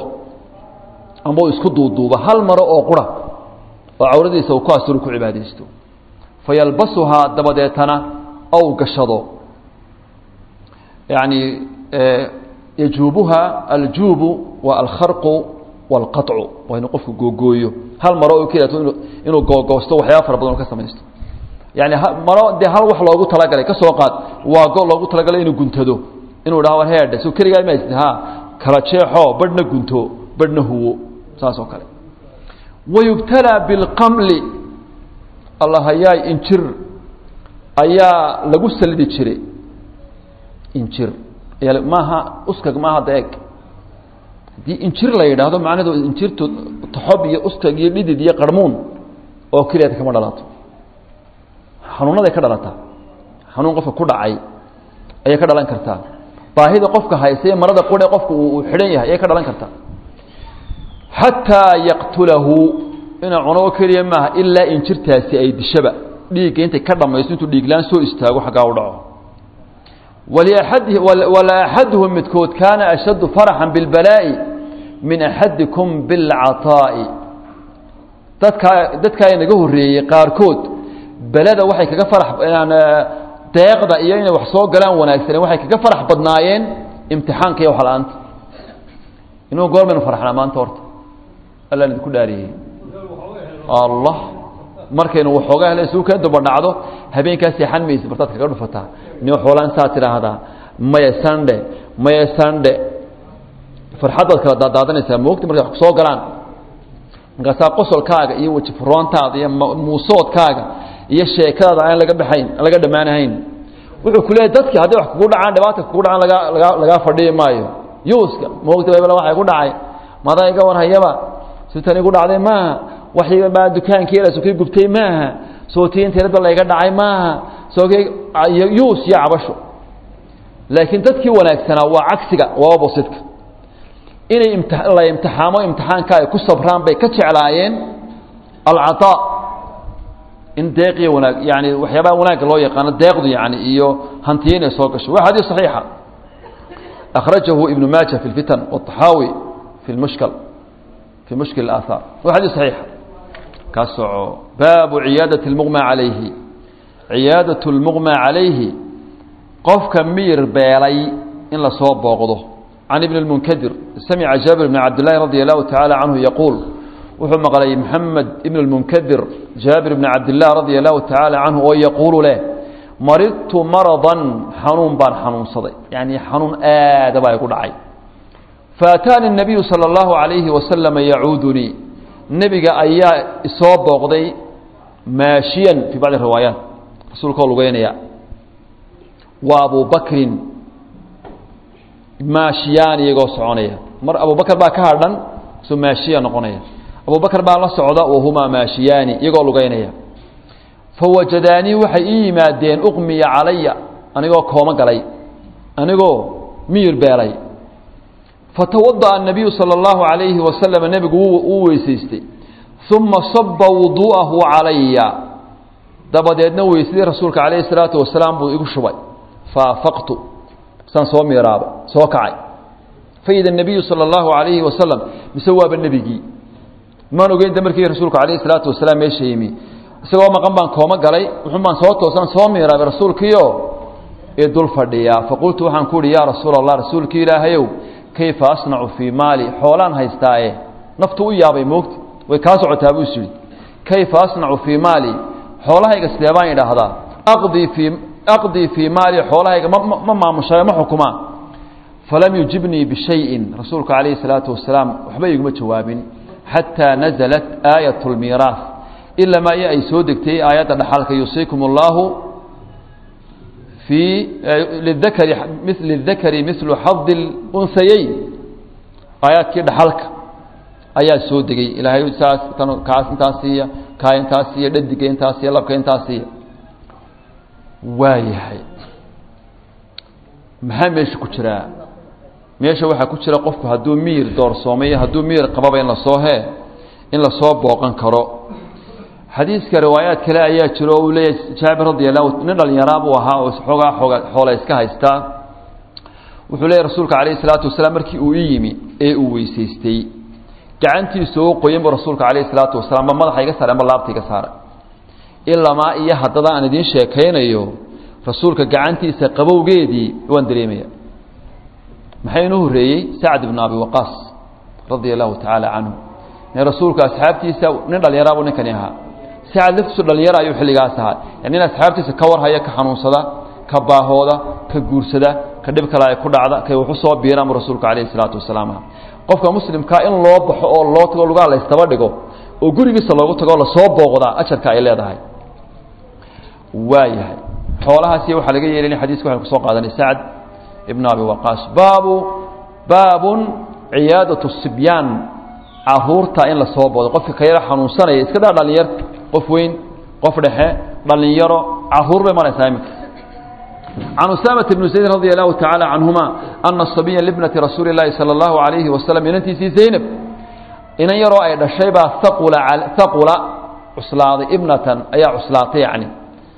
amba uu isku duuduubo hal maro oo qura oo cawradiisa uu ku asuru ku cibaadaysto fayalbasuhaa dabadeetana ou gashado yacni yajuubuha aljuubu waa alkharqu waalqaطcu waa inuu qofku googooyo hal maro oo keliyato inu inuu googoosto waxyaaba fara badan oo ka samaysto yani maro dee hal wax loogu talagalay ka soo qaad waa go loogu talagalay inuu guntado inuu dhaha war heedhe so keligaa ma ha kala jeexo badhna gunto badhna huwo saas oo kale wayubtalaa bilqamli allahayaay injir ayaa lagu salidi jiray injir maaha uskag maaha da eg haddii injir la yidhaahdo macnaheedu injirtu toxob iyo uskag iyo dhidid iyo qarmuun oo keliyaad kama dhalato xanuunaday ka dhalataa xanuun qofka ku dhacay ayay ka dhalan kartaa baahida qofka haysaye marada qure qofka uu xidhan yahay ayay ka dhalan kartaa xataa yaqtulahu inuu cuno oo keliya maaha ilaa injirtaasi ay dishaba dhiigga intay ka dhammaysto intuu dhiiglaan soo istaago xaggaa u dhaco wala axaduhum midkood kaana ashaddu faraxan bilbalaa'i min axadikum bilcataa'i dadkaa dadkaa inaga horreeyey qaarkood belada waxay kaga farax deeqda iyo inay wax soo galaan wanaagsaneen waxay kaga farax badnaayeen imtixaanka iyo waxla-aanta inuu goor baynu farxnaa maanta horta allaan idinku dhaariyey allah markaynu waxoogaa hele isuu kaa daba dhacdo habeenkaa seexan maysa bartaad kaga dhufataa nin xoolaan saa tidhaahdaa maya sandhe maya sandhe farxaddaad kala daadaadanaysaa moogta markay wax soo galaan markaasaa qosolkaaga iyo weji furoontaada iyo muusoodkaaga iyo sheekadaada aan laga baxayn aan laga dhammaanahayn wuxuu ku leeyahy dadkii hadday wax kugu dhacaan dhibaata kugu dhacaan lagaa lagaa lagaa fadhiyi maayo yuuska moogta babla waxa igu dhacay madaa iga warhayaba sitan igu dhacday maaha waxii baa dukaankeeda sokay gubtay maaha sootiinteedba layga dhacay maaha sookay yuus iyo cabasho laakiin dadkii wanaagsanaa waa cagsiga waa oppositka inay imti la imtixaamo imtixaanka ay ku sabraan bay ka jeclaayeen alcataa in deeqiyo wanaag yani waxyaabaha wanaagga loo yaqaano deeqdu yani iyo hantiyo inay soo gasho waa xadiis saxiixa akhrajahu ibnu maaja fi lfitan wاطaxaawi fi lmushkal fi mushkil اaahaar waa xadiis saxiixa ka soco baabu ciyaadaة اlmuqma calayhi ciyaadaة اlmuqma calayhi qofka miyir beelay in lasoo booqdo can ibn اlmunkadir samica jaabir bn cabd llahi radi allahu tacaala canhu yaquul wuxuu maqlay maxamed ibn اlmunkadir jaabir bn cabdilah radia allahu tacaala canhu oo yaquulu leh maridtu maradan xanuun baan xanuunsaday yani xanuun aada baa igu dhacay faataani الnabiyu salى اllahu عalayhi wasalama yacuudunii nebiga ayaa isoo booqday maashiyan fii bacdi riwaayaat rasuulka oo lugeynaya wa abu bakrin maashiyaan iyagoo soconaya mar abubakr baa ka hadhan soo maashiya noqonaya abubakr baa la socda wahumaa maashiyaani iyagoo lugeynaya fawajadaanii waxay ii yimaadeen uqmiya calaya anigoo kooma galay anigoo miyir beelay fatawada'a الnabiyu salى اllahu عalayhi wasalam nebigu uu weysaystay uma saba wuduu'ahu calaya dabadeedna weysadii rasuulka calayhi الsalaatu wasalaam buu igu shubay faafaqtu saan soo miiraaba soo kacay faida الnabiyu salى اllahu عalayhi wasalam mise waaba nebigii maan ogeynta markii rasuulku calayhi الsalaatu wasalaam meesha yimi isagoo maqan baan kooma galay wuxun baan soo toosaan soo miiraabay rasuulkiio ee dul fadhiyaa faqultu waxaan ku uhi yaa rasuula allah rasuulkii ilaahayow kayfa asnacu fii maali xoolaan haystaaye naftu u yaabay moogta way kaa socotaa buu is yidhi kayfa asnacu fii maali xoolahayga sidee baan idhaahdaa aqdii fii aqdii fii maali xoolahayga ma ma maamushayo ma xukumaa falam yujibnii bishayin rasuulku calayhi salaatu wasalaam waxba iguma jawaabin xataa nazalat aayat lmiiraas ilamaa iyo ay soo degtay aayadda dhaxalka yuusiikum اllaahu fii lidakari mil اdakari milu xadi اlunhayeyn aayaadkii dhaxalka ayaa soo degay ilaahay saas kan kaas intaas siiya kaa intaas siiya dhadiga intaas siiya labka intaas siiya waa yahay maxaa meesha ku jiraa meesha waxaa ku jira qofku hadduu miyir doorsoomay hadduu miyir qababa in lasoo hee in lasoo booqan karo xadiiska riwaayaad kale ayaa jiro o uu leeyahay jaabir radi allahu nin dhalinyaraa buu ahaa oo xoogaa xooga xoola iska haystaa wuxuu leeyahy rasuulka calayhi salaatu wasalaam markii uu ii yimi ee uu weysaystay gacantiisa oo qoyan buu rasuulka calayhi salaatu wasalaam ma madaxa iga saaray ama laabta iga saaray ilamaa iyo haddada aan idiin sheekaynayo rasuulka gacantiisa qabowgeedii waan dareemaya maxaa inuu horreeyey sacd ibnu abi waqaas radia allahu tacaala canhu in rasuulku asxaabtiisa nin dhallinyaraabuu ninkani ahaa sacad laftiisu dhallinyara ayuu xilligaas ahaa yani nin asxaabtiisa ka warhaya ka xanuunsada ka baahooda ka guursada ka dhib kale ay ku dhacda kay waxu soo biiraan buu rasuulku calayhi salaatu wasalaam aha qofka muslimkaa in loo baxo oo loo tago lugaa laystaba dhigo oo gurigiisa loogu tago o lasoo booqdaa ajarka ay leedahay waa yahay xoolahaasi waxaa laga yeelin xadiiska waxay kusoo qaadanay sacd ibnu abi waqaas baabu baabun ciyaadatu sibyaan caruurta in lasoo boodo qofka ka yaro xanuunsanaya iska daa dhalinyar qof weyn qof dhexe dhalinyaro caruur bay maraysaa iminka can usaamata bni zayd radi allahu tacaala canhuma ana sabiya libnati rasuuli اllahi salى اllahu alayhi wasalam inantiisii zaynab inan yaroo ay dhashay baa haqula haqula cuslaaday ibnatan ayaa cuslaatay yani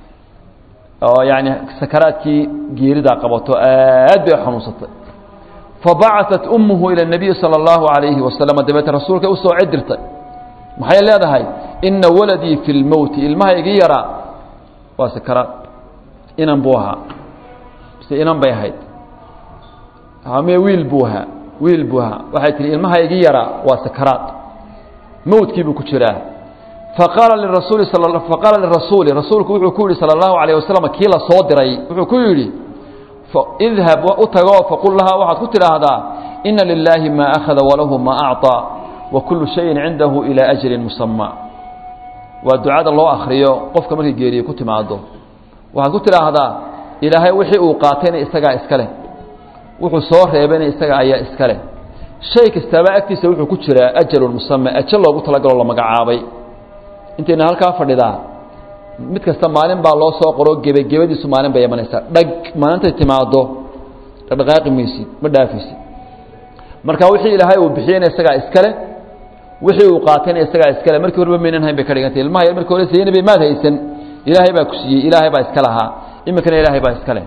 oo yani sakaraadkii geeridaa qabato aad bay xanuunsatay fabacaثat umuhu ilى الnabiyi salى اllahu عalayhi wasalam dabeete rasuulka usoo cedirtay maxay leedahay ina waladii fi lmowti ilmaha igi yaraa waa sakaraad inan buu ahaa mise inan bay ahayd me wiil buu ahaa wiil buu ahaa waxay tihi ilmaha igi yaraa waa sakaraad mowtkii buu ku jiraa faqaala lirasuuli faqaala lirasuuli rasuulku wuxuu ku yihi salى اllahu عalيه wasalam kii la soo diray wuxuu ku yidhi idhab u tagoo faqul lahaa waxaad ku tidhaahdaa ina lilaahi maa akhada walahu maa acطaa wa kullu shayin cindahu ilaa ajalin musamaa waa ducada loo akhriyo qofka markay geeriye ku timaado waxaad ku tidhaahdaa ilaahay wixii uu qaatayna isagaa iska leh wuxuu soo reebayna isaga ayaa iska leh shay kastaaba agtiisa wuxuu ku jiraa ajalun musama ajal loogu talagaloo la magacaabay intayna halkaa fadhidaa mid kasta maalin baa loo soo qoro gebagebadiisu maalin bay imanaysaa dhag maalintay timaado dhaqdhaqaaqi maysid ma dhaafaysid marka wixii ilaahay uu bixiyeyna isagaa iskale wixii uu qaatayna isagaa iskale markii horeba maynan hayn bay ka dhigantay ilmaha yar markii hore siiyeyna bay maad haysan ilaahay baa ku siiyey ilaahay baa iska lahaa iminkana ilaahay baa iska leh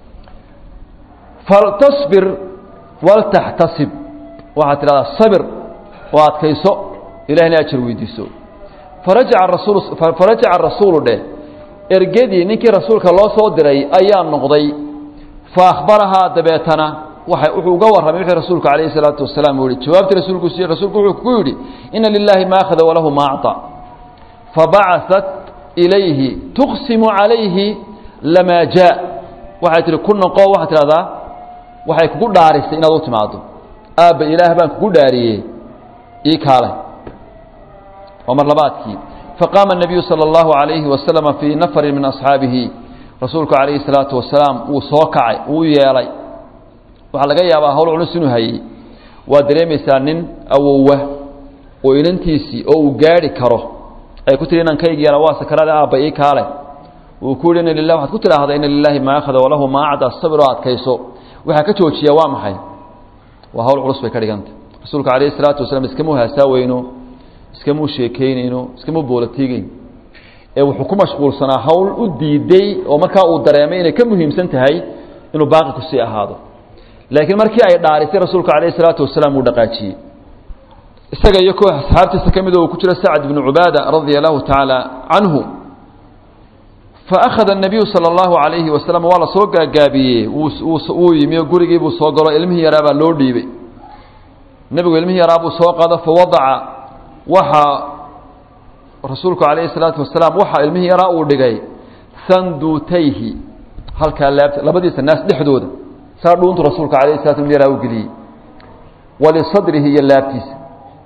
faltasbir waltaxtasib waxaad tidhahdaa sabir oo adkayso ilahina ajar weydiiso farajaca rasuul farajaca rasuulu dheh ergadii ninkii rasuulka loo soo diray ayaa noqday fa akhbarahaa dabeetana waxa wuxuu uga warramay wixii rasuulku calayhi salaatu wasalaam uu yihi jawaabtii rasuulku siiyey rasuulku wuxuu ku yidhi ina lilaahi ma akhada walahu ma acطa fabacaثat ilayhi tuqsimu calayhi lamaa jaa waxay tihi ku noqo waxaad tidhahdaa waxay kugu dhaarisay inaad u timaado aabba ilaah baan kugu dhaariyey ii kaalay waa mar labaadkii faqaama الnabiyu salى اllahu عalayhi wasalama fii nafari min asxaabihi rasuulku calayhi الsalaatu wasalaam wuu soo kacay wuu yeelay waxaa laga yaabaa hawl culus inuu hayey waad dareemaysaa nin awowa oo inantiisii oo uu gaadhi karo ay ku tihi inankaygi yala waa sakaraada aabba ii kaale uu ku yihi ina lilah waxaad ku tidhaahdaa ina lilaahi maa akhada walahu maa acda sabir oo adkayso waxaa ka joojiya waa maxay waa hawl culus bay ka dhigantay rasuulka calayhi isalaatu wasalaam iskamuu haasaaweyno iskamuu sheekaynayno iskamuu boolatiigeyn ee wuxuu ku mashquulsanaa hawl u diiday oo markaa uu dareemay inay ka muhiimsan tahay inuu baaqi kusii ahaado laakiin markii ay dhaarisay rasuulka calayhi salaatu wasalaam wuu dhaqaajiyey isaga iyo koox asxaabtiisa ka mid oo uu ku jiro sacd bnu cubaada radia allahu tacaala canhu faakhada الnabiyu salى اllahu عalayhi wasalam waa la soo gaagaabiyey wuu yimi oo gurigii buu soo galo ilmihii yaraa baa loo dhiibay nebigu ilmihii yaraa buu soo qaado fawadaca waxa rasuulku calayhi الsalaatu wasalaam waxa ilmihii yaraa uu dhigay sanduutayhi halkaa laabta labadiisa naas dhexdooda saa dhuuntu rasuulka alayh slat ilmi yaraa u geliyey walisadrihi iyo laabtiisa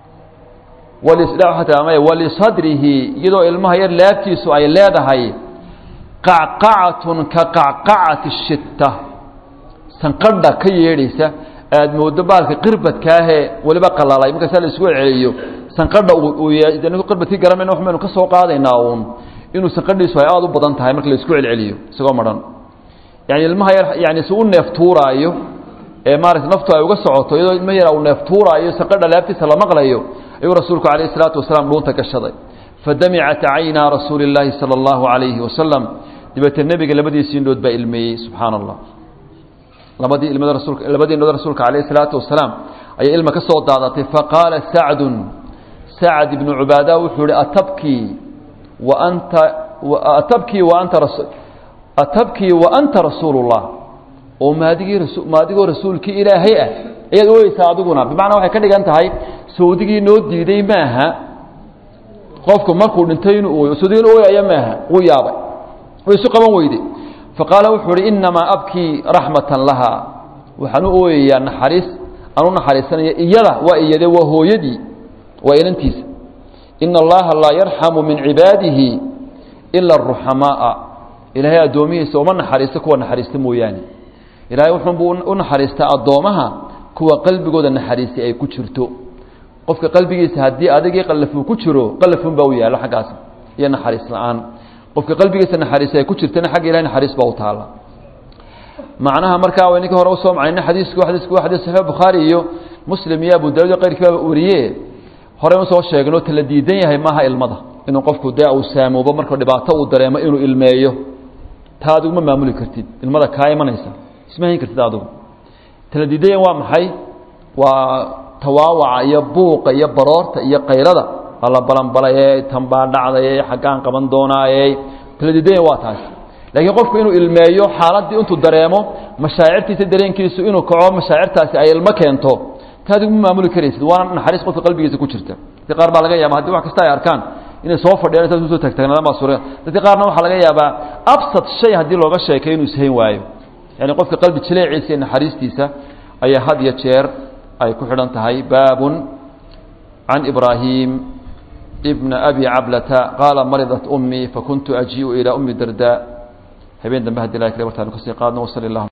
walisadrihi iyadoo ilmaha yar laabtiisu ay leedahay qacqacatun ka qacqacati shitta sanqadha ka yeedhaysa aada moodo baalka qirbadkaahee weliba qalalay markaasaa la isku celiyo sanqadha qirbadkii garanayna wax baynu ka soo qaadaynaa uun inuu sanqadhiisu ay aada u badan tahay marka la isku celceliyo isagoo madhan yani ilmaha yar yani si u neef tuuraayo ee maarata naftu ay uga socoto iyadoo ilmaha yar uu neef tuuraayo sanqadha laabtiisa la maqlayo ayuu rasuulku calayhi salaatu wasalaam dhuunta gashaday fadamicat caynaa rasuuli اllaahi salى اllahu عalayhi wasalam dabeetee nebiga labadiisii indhood baa ilmeeyey subxaana allah labadii ilmada rasulka labadii indhood rasuulka calayhi salaatu wasalaam ayay ilma ka soo daadatay faqaala sacdun sacd ibnu cubaada wuxuu ihi atabkii wa anta atabkii wa anta atabkii wa anta rasuulu اllah oo maadigii maadigoo rasuulkii ilaahay ah ayaad ooyeysaa adiguna bimacnaa waxay ka dhigan tahay sawdigii noo diiday maaha qofku markuu dhintay inuu ooyo sawdigii in ooyaya maaha wuu yaabay way isu qaban weyde faqaala wuxuu uhi inamaa abkii raxmatan laha waxaan u ooyayaa naxariis aan u naxariisanaya iyada waa iyade waa hooyadii waa inantiisa ina allaha laa yarxamu min cibaadihi ila aruxamaaa ilaahay addoomihiisa uma naxariisto kuwa naxariista mooyaane ilaahay wuxuunbuu u naxariistaa addoommaha kuwa qalbigooda naxariisi ay ku jirto qofka qalbigiisa haddii adigii qallafuu ku jiro qallafuun baa u yaallo xaggaas iyo naxariis la-aan qofka qalbigiisa naxariisi ay ku jirtana xagga ilahay naxariis baa u taalla macnaha markaa wayninka hore usoo macnayna xadiisku xadiisku waa xadiis saxiix bukhaari iyo muslim iyo abu daawud iyo qayrkiiba wariye horey usoo sheegno tala diidan yahay maaha ilmada inuu qofku dee uu saamoobo marka dhibaato uu dareemo inuu ilmeeyo taa adigu ma maamuli kartid ilmada kaa imanaysa isma hayn kartid adigu tala diidan yahay waa maxay waa tawaawaca iyo buuqa iyo baroorta iyo qaylada alla balanbalayey tanbaa dhacdayey xaggaan qaban doonaayey tala diidan yahay waa taas laakiin qofku inuu ilmeeyo xaaladdii intuu dareemo mashaacirtiisa dareenkiisu inuu kaco mashaacirtaasi ay ilmo keento ta adigu ma maamuli karaysid waana naxariis qofka qalbigiisa ku jirta dadka qaar baa laga yaaba hadii wax kasta ay arkaan inay soo fadhiyaan saas usoo tagtagnaadan baa suura dadka qaarna waxaa laga yaabaa absad shay haddii looga sheekay inuu ishayn waayo yani qofka qalbi jileeciisa iyo naxariistiisa ayaa had iyo jeer ay ku xidhan tahay baabun can ibraahim ibna abi cablata qaala maridat umii fakuntu ajiiu ilaa umi darda habeen dambe hadii la kale wartaanu kasii qaadno wasali allah